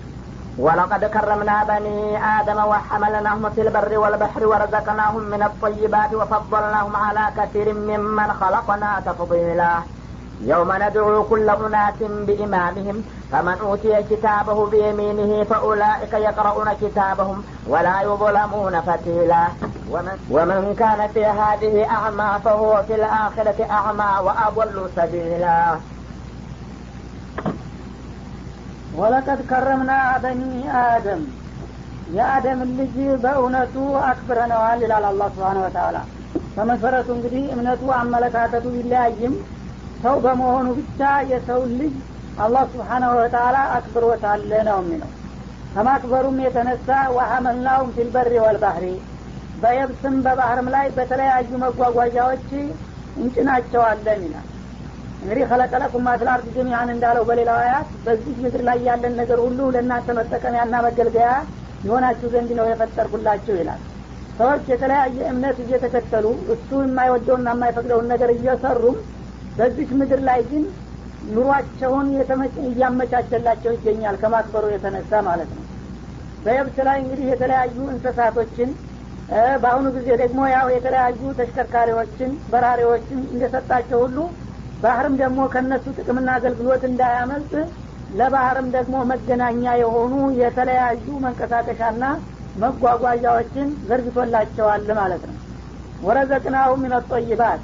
ولقد كرمنا بني آدم وحملناهم في البر والبحر ورزقناهم من الطيبات وفضلناهم على كثير ممن خلقنا تفضيلا يوم ندعو كل أناس بإمامهم فمن أوتي كتابه بيمينه فأولئك يقرؤون كتابهم ولا يظلمون فتيلا ومن, ومن كان في هذه أعمى فهو في الآخرة أعمى وأضل سبيلا ወለቀድ ከረምና በኒ አደም የአደምን ልጅ በእውነቱ አክብረነዋል ይላል አላ ስብሓን ወተላ በመሰረቱ እንግዲህ እምነቱ አመለካከቱ ቢለያይም ሰው በመሆኑ ብቻ የሰው ልጅ አላህ ስብሓናሁ ወተላ አክብሮታል ነው የሚለው ከማክበሩም የተነሳ ወሐመልናውም ፊልበሪ ወልባህሪ በየብስም በባህርም ላይ በተለያዩ መጓጓዣዎች እንጭናቸዋለን ይላል እንግዲህ ከለቀለኩም ማትላርድ ጀሚአን እንዳለው በሌላው አያት በዚህ ምድር ላይ ያለን ነገር ሁሉ ለእናንተ መጠቀሚያና መገልገያ የሆናችሁ ዘንድ ነው የፈጠርኩላችሁ ይላል ሰዎች የተለያየ እምነት እየተከተሉ እሱ የማይወደውና የማይፈቅደውን ነገር እየሰሩም በዚህ ምድር ላይ ግን ኑሯቸውን እያመቻቸላቸው ይገኛል ከማክበሩ የተነሳ ማለት ነው በየብስ ላይ እንግዲህ የተለያዩ እንስሳቶችን በአሁኑ ጊዜ ደግሞ ያው የተለያዩ ተሽከርካሪዎችን በራሪዎችን እንደሰጣቸው ሁሉ ባህርም ደግሞ ከነሱ ጥቅምና አገልግሎት እንዳያመልጥ ለባህርም ደግሞ መገናኛ የሆኑ የተለያዩ መንቀሳቀሻና መጓጓዣዎችን ዘርግቶላቸዋል ማለት ነው ወረዘቅናሁ ሚነጦይባት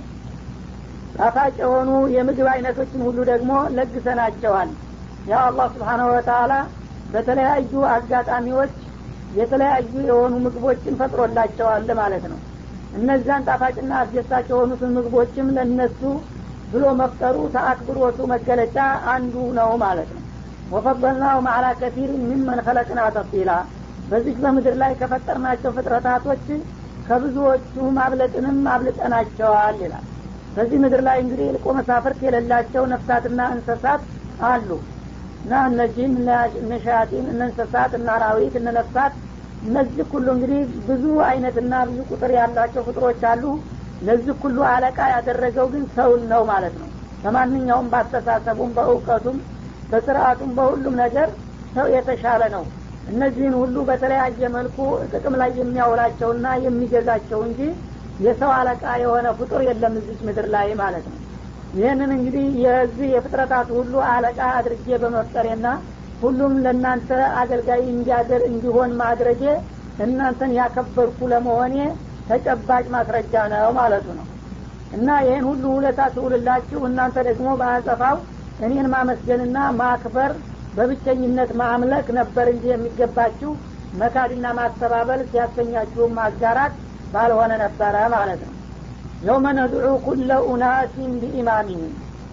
ጣፋጭ የሆኑ የምግብ አይነቶችን ሁሉ ደግሞ ለግሰናቸዋል ያው አላህ ስብሓናሁ ወተላ በተለያዩ አጋጣሚዎች የተለያዩ የሆኑ ምግቦችን ፈጥሮላቸዋል ማለት ነው እነዛን ጣፋጭና አስደሳች የሆኑትን ምግቦችም ለነሱ ብሎ መፍጠሩ ተአክብሮቱ መገለጫ አንዱ ነው ማለት ነው ወፈበልናው ማዕላ ከቲር ሚመን ከለቅና ተፊላ በዚህ በምድር ላይ ከፈጠርናቸው ፍጥረታቶች ከብዙዎቹ ማብለጥንም አብልጠናቸዋል ይላል በዚህ ምድር ላይ እንግዲህ ልቆ መሳፍርት የሌላቸው ነፍሳትና እንስሳት አሉ እና እነዚህም እነ ሸያጢን እነ እንስሳት እነ አራዊት እነ ነፍሳት እነዚህ ሁሉ እንግዲህ ብዙ አይነትና ብዙ ቁጥር ያላቸው ፍጥሮች አሉ ለዚህ ሁሉ አለቃ ያደረገው ግን ሰውን ነው ማለት ነው በማንኛውም በአስተሳሰቡም በእውቀቱም በስርአቱም በሁሉም ነገር ሰው የተሻለ ነው እነዚህን ሁሉ በተለያየ መልኩ ጥቅም ላይ የሚያውላቸውና የሚገዛቸው እንጂ የሰው አለቃ የሆነ ፍጡር የለም እዚች ምድር ላይ ማለት ነው ይህንን እንግዲህ የዚህ የፍጥረታት ሁሉ አለቃ አድርጌ በመፍጠሬና ሁሉም ለእናንተ አገልጋይ እንዲያደር እንዲሆን ማድረጌ እናንተን ያከበርኩ ለመሆኔ ተጨባጭ ማስረጃ ነው ማለቱ ነው እና ይህን ሁሉ ውለታ ትውልላችሁ እናንተ ደግሞ በአጸፋው እኔን ማመስገንና ማክበር በብቸኝነት ማምለክ ነበር እንጂ የሚገባችሁ መካድና ማስተባበል ሲያሰኛችሁም ማጋራት ባልሆነ ነበረ ማለት ነው የውመ ነድዑ ኩለ ኡናሲን ቢኢማሚህም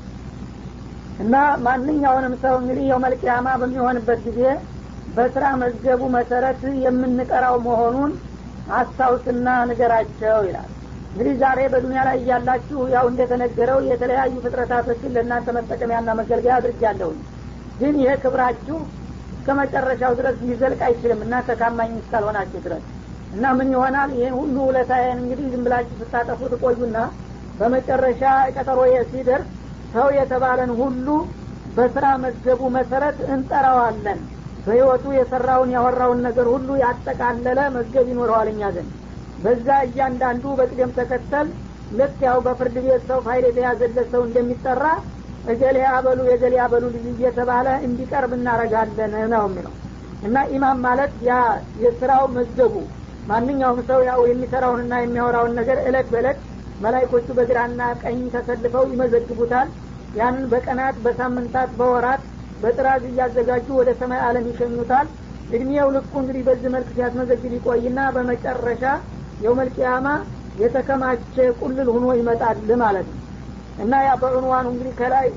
እና ማንኛውንም ሰው እንግዲህ የውመልቅያማ በሚሆንበት ጊዜ በስራ መዝገቡ መሰረት የምንቀራው መሆኑን አስታውስና ንገራቸው ይላል እንግዲህ ዛሬ በዱኒያ ላይ እያላችሁ ያው እንደተነገረው የተለያዩ ፍጥረታቶችን ለእናንተ መጠቀሚያና መገልገያ አድርጃለሁኝ ግን ይሄ ክብራችሁ እስከ መጨረሻው ድረስ ሊዘልቅ አይችልም እናንተ ታማኝ እስካልሆናችሁ ድረስ እና ምን ይሆናል ይህን ሁሉ ውለታዬን እንግዲህ ዝም ብላችሁ ስታጠፉ ትቆዩና በመጨረሻ ቀጠሮ ሲደርስ ሰው የተባለን ሁሉ በስራ መዝገቡ መሰረት እንጠራዋለን በህይወቱ የሰራውን ያወራውን ነገር ሁሉ ያጠቃለለ መዝገብ ይኖረዋል እኛ ዘንድ በዛ እያንዳንዱ በቅደም ተከተል ልክ ያው በፍርድ ቤት ሰው ፋይል የተያዘለት ሰው እንደሚጠራ እገሌ አበሉ የገሌ አበሉ ልጅ እየተባለ እንዲቀርብ እናረጋለን ነው የሚለው እና ኢማም ማለት ያ የስራው መዝገቡ ማንኛውም ሰው ያው የሚሰራውንና የሚያወራውን ነገር እለት በእለት መላይኮቹ በግራና ቀኝ ተሰልፈው ይመዘግቡታል ያንን በቀናት በሳምንታት በወራት በጥራዝ እያዘጋጁ ወደ ሰማይ አለም ይሸኙታል እድሜው ልኩ እንግዲህ በዚህ መልክ ሲያስመዘግብ ይቆይና በመጨረሻ የውመልቅያማ የተከማቸ ቁልል ሁኖ ይመጣል ማለት ነው እና ያ በዑንዋኑ እንግዲህ ከላይ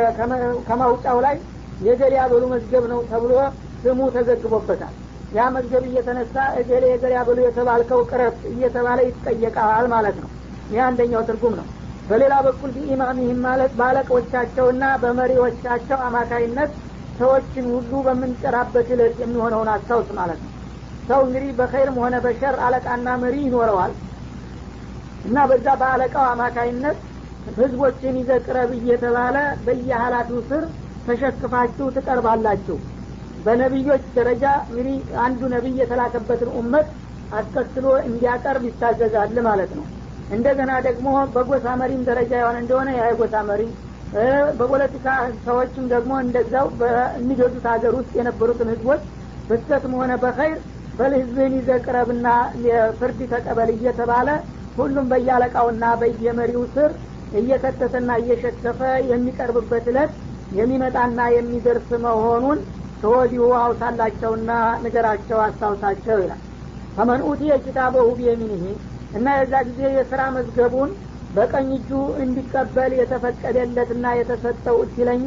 ከማውጫው ላይ የገሌ ያበሉ መዝገብ ነው ተብሎ ስሙ ተዘግቦበታል ያ መዝገብ እየተነሳ እገሌ የገሌ ያበሉ የተባልከው ቅረፍ እየተባለ ይጠየቃል ማለት ነው ይህ አንደኛው ትርጉም ነው በሌላ በኩል ቢኢማሚህም ማለት በአለቆቻቸውና በመሪዎቻቸው አማካይነት ሰዎችን ሁሉ በምንጠራበት እለት የሚሆነውን አስታውስ ማለት ነው ሰው እንግዲህ በኸይርም ሆነ በሸር አለቃና መሪ ይኖረዋል እና በዛ በአለቃው አማካይነት ህዝቦችን ይዘ ቅረብ እየተባለ በየሀላፊው ስር ተሸክፋችሁ ትቀርባላችሁ በነቢዮች ደረጃ እንግዲህ አንዱ ነቢይ የተላከበትን ኡመት አስከትሎ እንዲያቀርብ ይታዘዛል ማለት ነው እንደገና ደግሞ በጎሳ መሪም ደረጃ የሆነ እንደሆነ ያ የጎሳ መሪ በፖለቲካ ሰዎችም ደግሞ እንደዛው በሚገዙት ሀገር ውስጥ የነበሩትን ህዝቦች በስተትም ሆነ በኸይር በልህዝብህን ይዘቅረብና ፍርድ ተቀበል እየተባለ ሁሉም በያለቃውና በየመሪው ስር እየከተተና እየሸከፈ የሚቀርብበት እለት የሚመጣና የሚደርስ መሆኑን ከወዲሁ አውሳላቸውና ንገራቸው አስታውሳቸው ይላል ፈመን ኡቲየ ኪታበሁ ቢየሚኒህ እና የዛ ጊዜ የስራ መዝገቡን በቀኝ እጁ እንዲቀበል የተፈቀደለትና የተሰጠው እድለኛ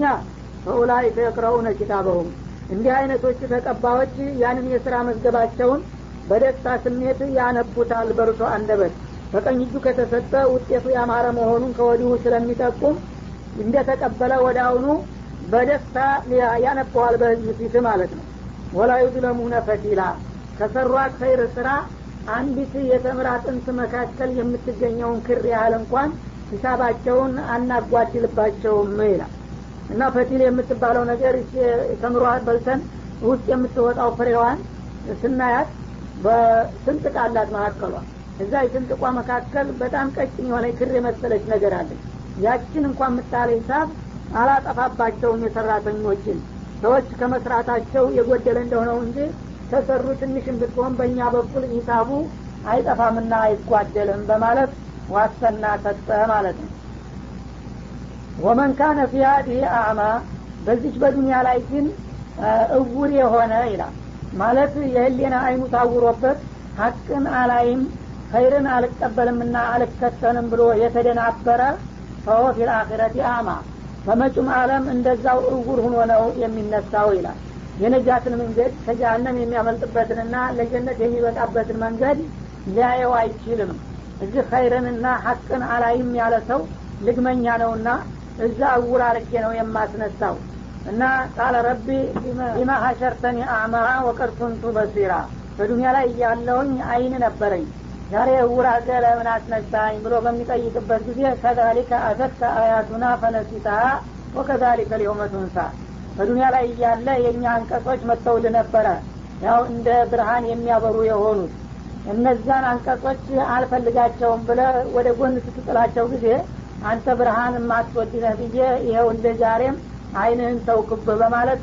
ፈኡላይከ የቅረኡነ ኪታበሁም እንዲህ አይነቶቹ ተቀባዮች ያንን የስራ መዝገባቸውን በደስታ ስሜት ያነቡታል በርሶ አንደበት በቀኝ እጁ ከተሰጠ ውጤቱ ያማረ መሆኑን ከወዲሁ ስለሚጠቁም እንደተቀበለ ወደ አሁኑ በደስታ ያነበዋል በህዝብ ፊት ማለት ነው ወላ ዩዝለሙነ ፈቲላ ከሰሯት ኸይር ስራ አንዲት የተምር አጥንት መካከል የምትገኘውን ክር ያህል እንኳን ሂሳባቸውን አናጓድልባቸውም ይላል እና ፈቲል የምትባለው ነገር ተምሯ በልተን ውስጥ የምትወጣው ፍሬዋን ስናያት በስንጥቅ አላት መካከሏ እዛ የስንጥቋ መካከል በጣም ቀጭን የሆነ ክር የመሰለች ነገር አለች ያችን እንኳን ምጣሌ ሂሳብ አላጠፋባቸውም የሰራተኞችን ሰዎች ከመስራታቸው የጎደለ እንደሆነው እንጂ ተሰሩ ትንሽን ብትሆን በእኛ በኩል ሂሳቡ አይጠፋምና አይጓደልም በማለት ዋሰና ሰጠ ማለት ነው ወመን ካነ ፊ ሀዲህ አዕማ በዚች በዱንያ ላይ ግን እውር የሆነ ይላል ማለት የህሌና አይኑ ታውሮበት ሀቅን አላይም ኸይርን አልቀበልምና አልከተልም ብሎ የተደናበረ ፈሆ ፊል አኺረቲ አዕማ በመጩም አለም እንደዛው እውር ሁኖ ነው የሚነሳው ይላል የነጃትን መንገድ ከጀሀነም የሚያመልጥበትንና ለጀነት የሚበቃበትን መንገድ ሊያየው አይችልም እዚህ ኸይርንና ሀቅን አላይም ያለ ሰው ልግመኛ ነውና እዛ እውር አርጌ ነው የማስነሳው እና ቃለ ረቢ ቢማ ሀሸርተኒ አዕማ ወቀድ ኩንቱ በሲራ በዱኒያ ላይ እያለውኝ አይን ነበረኝ ዛሬ እውር አርገ ለምን አስነሳኝ ብሎ በሚጠይቅበት ጊዜ ከዛሊከ አተትከ አያቱና ፈነሲታሃ ወከዛሊከ ሊሆመ ቱንሳ በዱኒያ ላይ እያለ የእኛ አንቀጾች መጥተውል ነበረ ያው እንደ ብርሃን የሚያበሩ የሆኑት እነዛን አንቀጾች አልፈልጋቸውም ብለ ወደ ጎን ስትጥላቸው ጊዜ አንተ ብርሃን የማትወድነህ ብዬ ይኸው እንደ ዛሬም አይንህን ተውክብ በማለት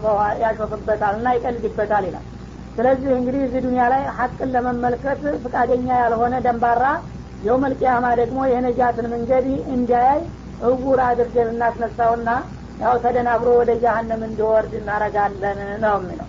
ያሾፍበታል እና ይቀልድበታል ይላል ስለዚህ እንግዲህ እዚህ ዱኒያ ላይ ሀቅን ለመመልከት ፍቃደኛ ያልሆነ ደንባራ የውመልቅያማ ደግሞ የነጃትን መንገድ እንዲያይ እውር አድርገን እናስነሳውና ያው ተደናብሮ ወደ ጃሃንም እንዲወርድ እናረጋለን ነው የሚለው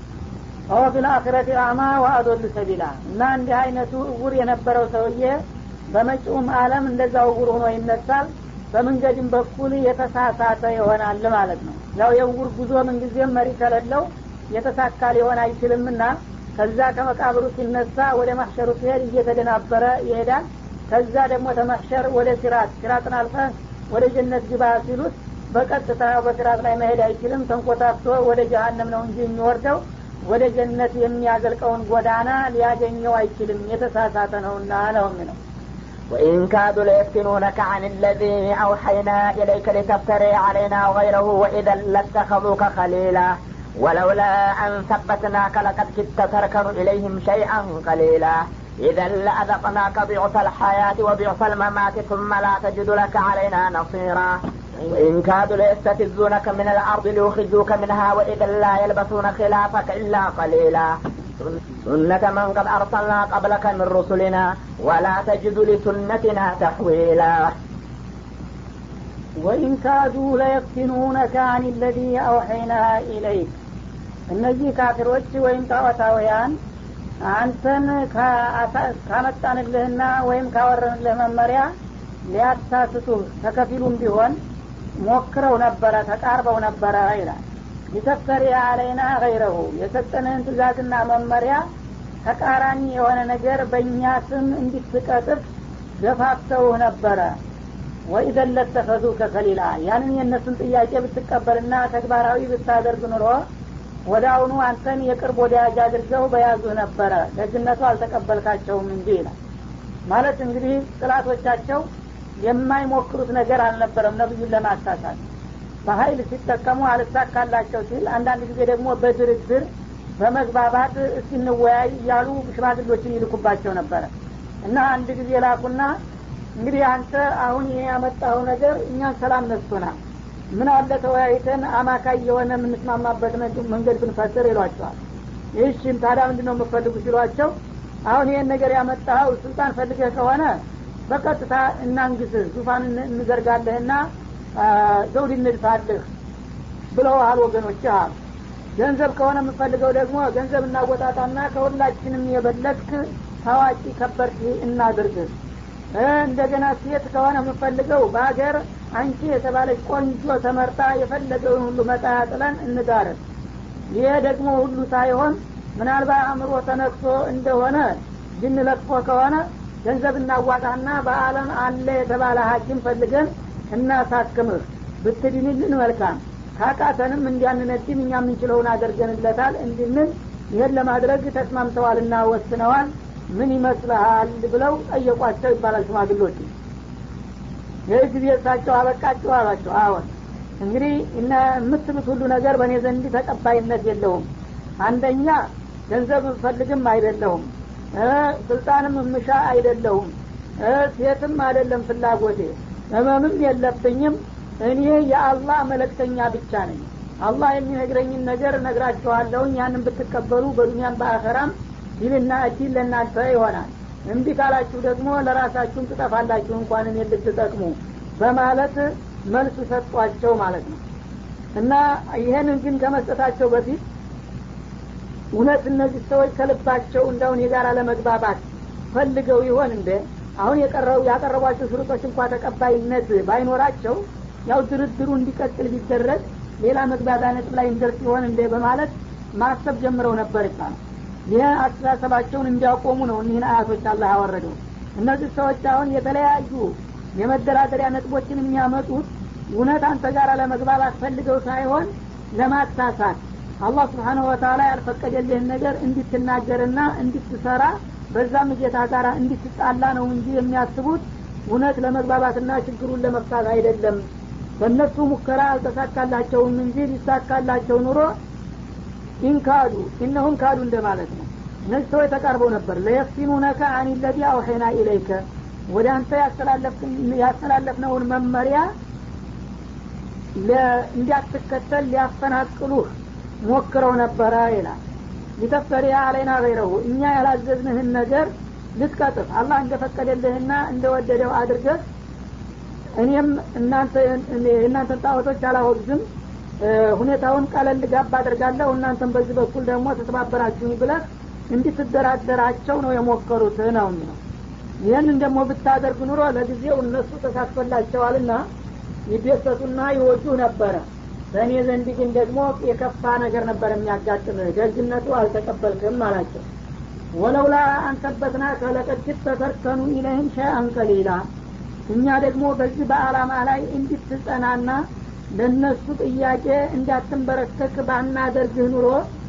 ወ ፊልአክረት አማ ወአዶል ሰቢላ እና እንዲህ አይነቱ እውር የነበረው ሰውዬ በመጪውም አለም እንደዛ እውር ሆኖ ይነሳል በመንገድም በኩል የተሳሳተ ይሆናል ማለት ነው ያው የእውር ጉዞ ምንጊዜም መሪ ከሌለው የተሳካ ሊሆን አይችልምና ከዛ ከመቃብሩ ሲነሳ ወደ ማሸሩ ሲሄድ እየተደናበረ ይሄዳል ከዛ ደግሞ ተማሸር ወደ ሲራት ሲራጥን አልፈ ወደ ጀነት ግባ ሲሉት በቀጥታ በሲራት ላይ መሄድ አይችልም ተንኮታፍቶ ወደ ጀሀነም ነው እንጂ የሚወርደው ወደ ጀነት የሚያዘልቀውን ጎዳና ሊያገኘው አይችልም የተሳሳተ ነውና ነው የሚለው وإن كادوا ليفتنونك عن الذي أوحينا إليك لتفتري علينا غيره وإذا لاتخذوك خليلا ولولا أن ثبتناك لقد كدت تركن إليهم شيئا قليلا إذا لأذقناك ضعف الحياة وضعف الممات ثم لا تجد لك علينا نصيرا وإن كادوا ليستفزونك من الأرض ليخرجوك منها وإذا لا يلبثون خلافك إلا قليلا سنة من قد أرسلنا قبلك من رسلنا ولا تجد لسنتنا تحويلا ወኢን ካዱ ለየፍቲኑነከ አን ለዚ አውሐይና ኢለይክ እነዚህ ካፊሮች ወይም ጣዖታውያን አንተን ካመጣንልህና ወይም ካወረንልህ መመሪያ ሊያሳስቱህ ተከፊሉም ቢሆን ሞክረው ነበረ ተቃርበው ነበረ ይላል ሊተፍተሪ አለይና ገይረሁ የሰጠንህን ትእዛዝና መመሪያ ተቃራኒ የሆነ ነገር በእኛ ስም እንዲትቀጥፍ ገፋፍተውህ ነበረ ወኢዘን ለተኸዙ ከከሊላ ያንን የእነሱን ጥያቄ ብትቀበልና ተግባራዊ ብታደርግ ኑሮ ወደ አሁኑ አንተን የቅርብ ወዳጅ አድርገው በያዙህ ነበረ ደግነቱ አልተቀበልካቸውም እንጂ ይላል ማለት እንግዲህ ጥላቶቻቸው የማይሞክሩት ነገር አልነበረም ነብዩን ለማሳሳት በሀይል ሲጠቀሙ አልሳካላቸው ሲል አንዳንድ ጊዜ ደግሞ በድርድር በመግባባት እስኪንወያይ እያሉ ሽማግሎችን ይልኩባቸው ነበረ እና አንድ ጊዜ ላኩና እንግዲህ አንተ አሁን ይሄ ያመጣኸው ነገር እኛን ሰላም ነስቶናል ምን አለ ተወያይተን አማካይ የሆነ የምንስማማበት መንገድ ብንፈጥር ይሏቸዋል ይህሽም ታዲያ ምንድ ነው የምፈልጉ ሲሏቸው አሁን ይህን ነገር ያመጣኸው ስልጣን ፈልገህ ከሆነ በቀጥታ እናንግስህ ዙፋን እንዘርጋለህና ዘውድ እንድፋልህ ብለውሃል ወገኖች አሉ ገንዘብ ከሆነ የምፈልገው ደግሞ ገንዘብ እናወጣጣና ከሁላችንም የበለጥክ ታዋቂ ከበርት እናድርግህ እንደገና ሴት ከሆነ የምፈልገው በሀገር አንቺ የተባለች ቆንጆ ተመርጣ የፈለገውን ሁሉ መጣያ ጥለን እንዳረግ ይሄ ደግሞ ሁሉ ሳይሆን ምናልባት አእምሮ ተነክቶ እንደሆነ ጅን ለጥፎ ከሆነ ገንዘብ እናዋጣና በአለም አለ የተባለ ሀኪም ፈልገን እናሳክምህ ብትድንልን መልካም ካቃተንም እንዲያንነድም እኛ የምንችለውን አድርገንለታል እንድንል ይህን ለማድረግ ተስማምተዋልና ወስነዋል ምን ይመስልሃል ብለው ጠየቋቸው ይባላል ሽማግሎች ይህ ጊዜ እሳቸው አበቃቸው አሏቸው አዎን እንግዲህ የምትሉት ሁሉ ነገር በእኔ ዘንድ ተቀባይነት የለውም አንደኛ ገንዘብ ፈልግም አይደለሁም ስልጣንም ምሻ አይደለሁም ሴትም አይደለም ፍላጎቴ ህመምም የለብኝም እኔ የአላህ መለክተኛ ብቻ ነኝ አላህ የሚነግረኝን ነገር ነግራችኋለሁኝ ያንን ብትቀበሉ በዱኒያም በአኸራም ይልና እድል ለእናንተ ይሆናል እምቢ ካላችሁ ደግሞ ለራሳችሁም ትጠፋላችሁ እንኳን እኔ ልትጠቅሙ በማለት መልስ ሰጧቸው ማለት ነው እና ይህንን ግን ከመስጠታቸው በፊት እውነት እነዚህ ሰዎች ከልባቸው እንዳሁን የጋራ ለመግባባት ፈልገው ይሆን እንደ አሁን የቀረው ያቀረቧቸው ሽሩጦች እንኳ ተቀባይነት ባይኖራቸው ያው ድርድሩ እንዲቀጥል ቢደረግ ሌላ መግባቢያ ነጥብ ላይ እንደርስ ይሆን እንደ በማለት ማሰብ ጀምረው ነበር ይባላል ይህ አስተሳሰባቸውን እንዲያቆሙ ነው እኒህን አያቶች አላህ ያወረደው እነዚህ ሰዎች አሁን የተለያዩ የመደራደሪያ ነጥቦችን የሚያመጡት እውነት አንተ ጋር ለመግባባት ፈልገው ሳይሆን ለማሳሳት አላህ ስብሓንሁ ወተላ ያልፈቀደልህን ነገር እንድትናገርና እንድትሰራ በዛም ጌታ ጋር እንድትጣላ ነው እንጂ የሚያስቡት እውነት ለመግባባትና ችግሩን ለመፍታት አይደለም በእነሱ ሙከራ አልተሳካላቸውም እንጂ ሊሳካላቸው ኑሮ ኢንካዱ ኢነሁም ካዱ እንደማለት ነው እነዚህ ሰዎች ተቃርበው ነበር ለየፍቲኑነከ አን ለዚ አውሐይና ኢለይከ ወደ አንተ ያስተላለፍነውን መመሪያ እንዲያትከተል ሊያፈናቅሉህ ሞክረው ነበረ ይላል ሊተፍተሪያ አለይና ገይረሁ እኛ ያላዘዝንህን ነገር ልትቀጥፍ አላህ እንደፈቀደልህና እንደወደደው አድርገህ እኔም እናንተን ጣዖቶች አላወግዝም ሁኔታውን ቀለል ጋብ አደርጋለሁ እናንተን በዚህ በኩል ደግሞ ተተባበራችሁኝ ብለህ እንድትደራደራቸው ነው የሞከሩት ነው የሚለው ይህንን ደግሞ ብታደርግ ኑሮ ለጊዜው እነሱ ተሳትፎላቸዋልና ይደሰቱና ይወዱ ነበረ በእኔ ዘንድ ግን ደግሞ የከፋ ነገር ነበር የሚያጋጥምህ ደግነቱ አልተቀበልክም አላቸው ወለውላ አንተበትና ከለቀድት ተተርከኑ ኢለህም ሸይአን ቀሊላ እኛ ደግሞ በዚህ በአላማ ላይ እንድትጸናና ለእነሱ ጥያቄ እንዳትንበረከክ ባናደርግህ ኑሮ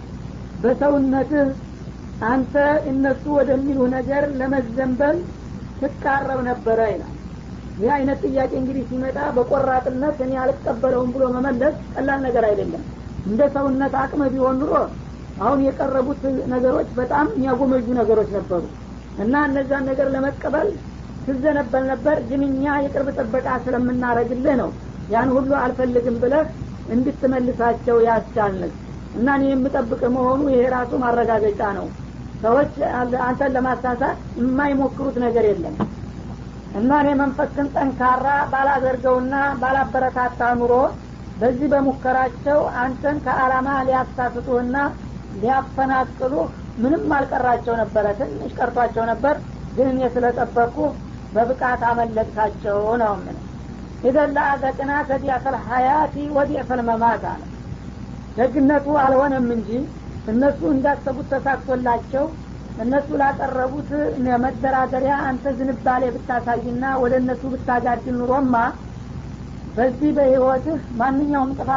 በሰውነትህ አንተ እነሱ ወደሚሉ ነገር ለመዘንበል ትቃረብ ነበረ ይላል ይህ አይነት ጥያቄ እንግዲህ ሲመጣ በቆራጥነት እኔ አልቀበለውም ብሎ መመለስ ቀላል ነገር አይደለም እንደ ሰውነት አቅመ ቢሆን ኑሮ አሁን የቀረቡት ነገሮች በጣም የሚያጎመጁ ነገሮች ነበሩ እና እነዛን ነገር ለመቀበል ትዘነበል ነበር ግን እኛ የቅርብ ጥበቃ ስለምናረግልህ ነው ያን ሁሉ አልፈልግም ብለህ እንድትመልሳቸው ያስቻልንህ እና እኔ የምጠብቅ መሆኑ ይሄ ራሱ ማረጋገጫ ነው ሰዎች አንተን ለማሳሳት የማይሞክሩት ነገር የለም እና እኔ መንፈስን ጠንካራ ባላደርገውና ባላበረታታ ኑሮ በዚህ በሙከራቸው አንተን ከአላማ ሊያሳስቱህና ሊያፈናቅሉህ ምንም አልቀራቸው ነበረ ትንሽ ቀርቷቸው ነበር ግን እኔ ስለጠበቅኩ በብቃት አመለጥካቸው ነው ምን ኢዘን ለአዘቅና ከዲያፈል ሀያቲ ወዲፈል መማት አለ ደግነቱ አልሆነም እንጂ እነሱ እንዳሰቡት ተሳክቶላቸው እነሱ ላቀረቡት መደራደሪያ አንተ ዝንባሌ ብታሳይና ወደ እነሱ ብታጋድል ኑሮማ በዚህ በህይወትህ ማንኛውም ጥፋት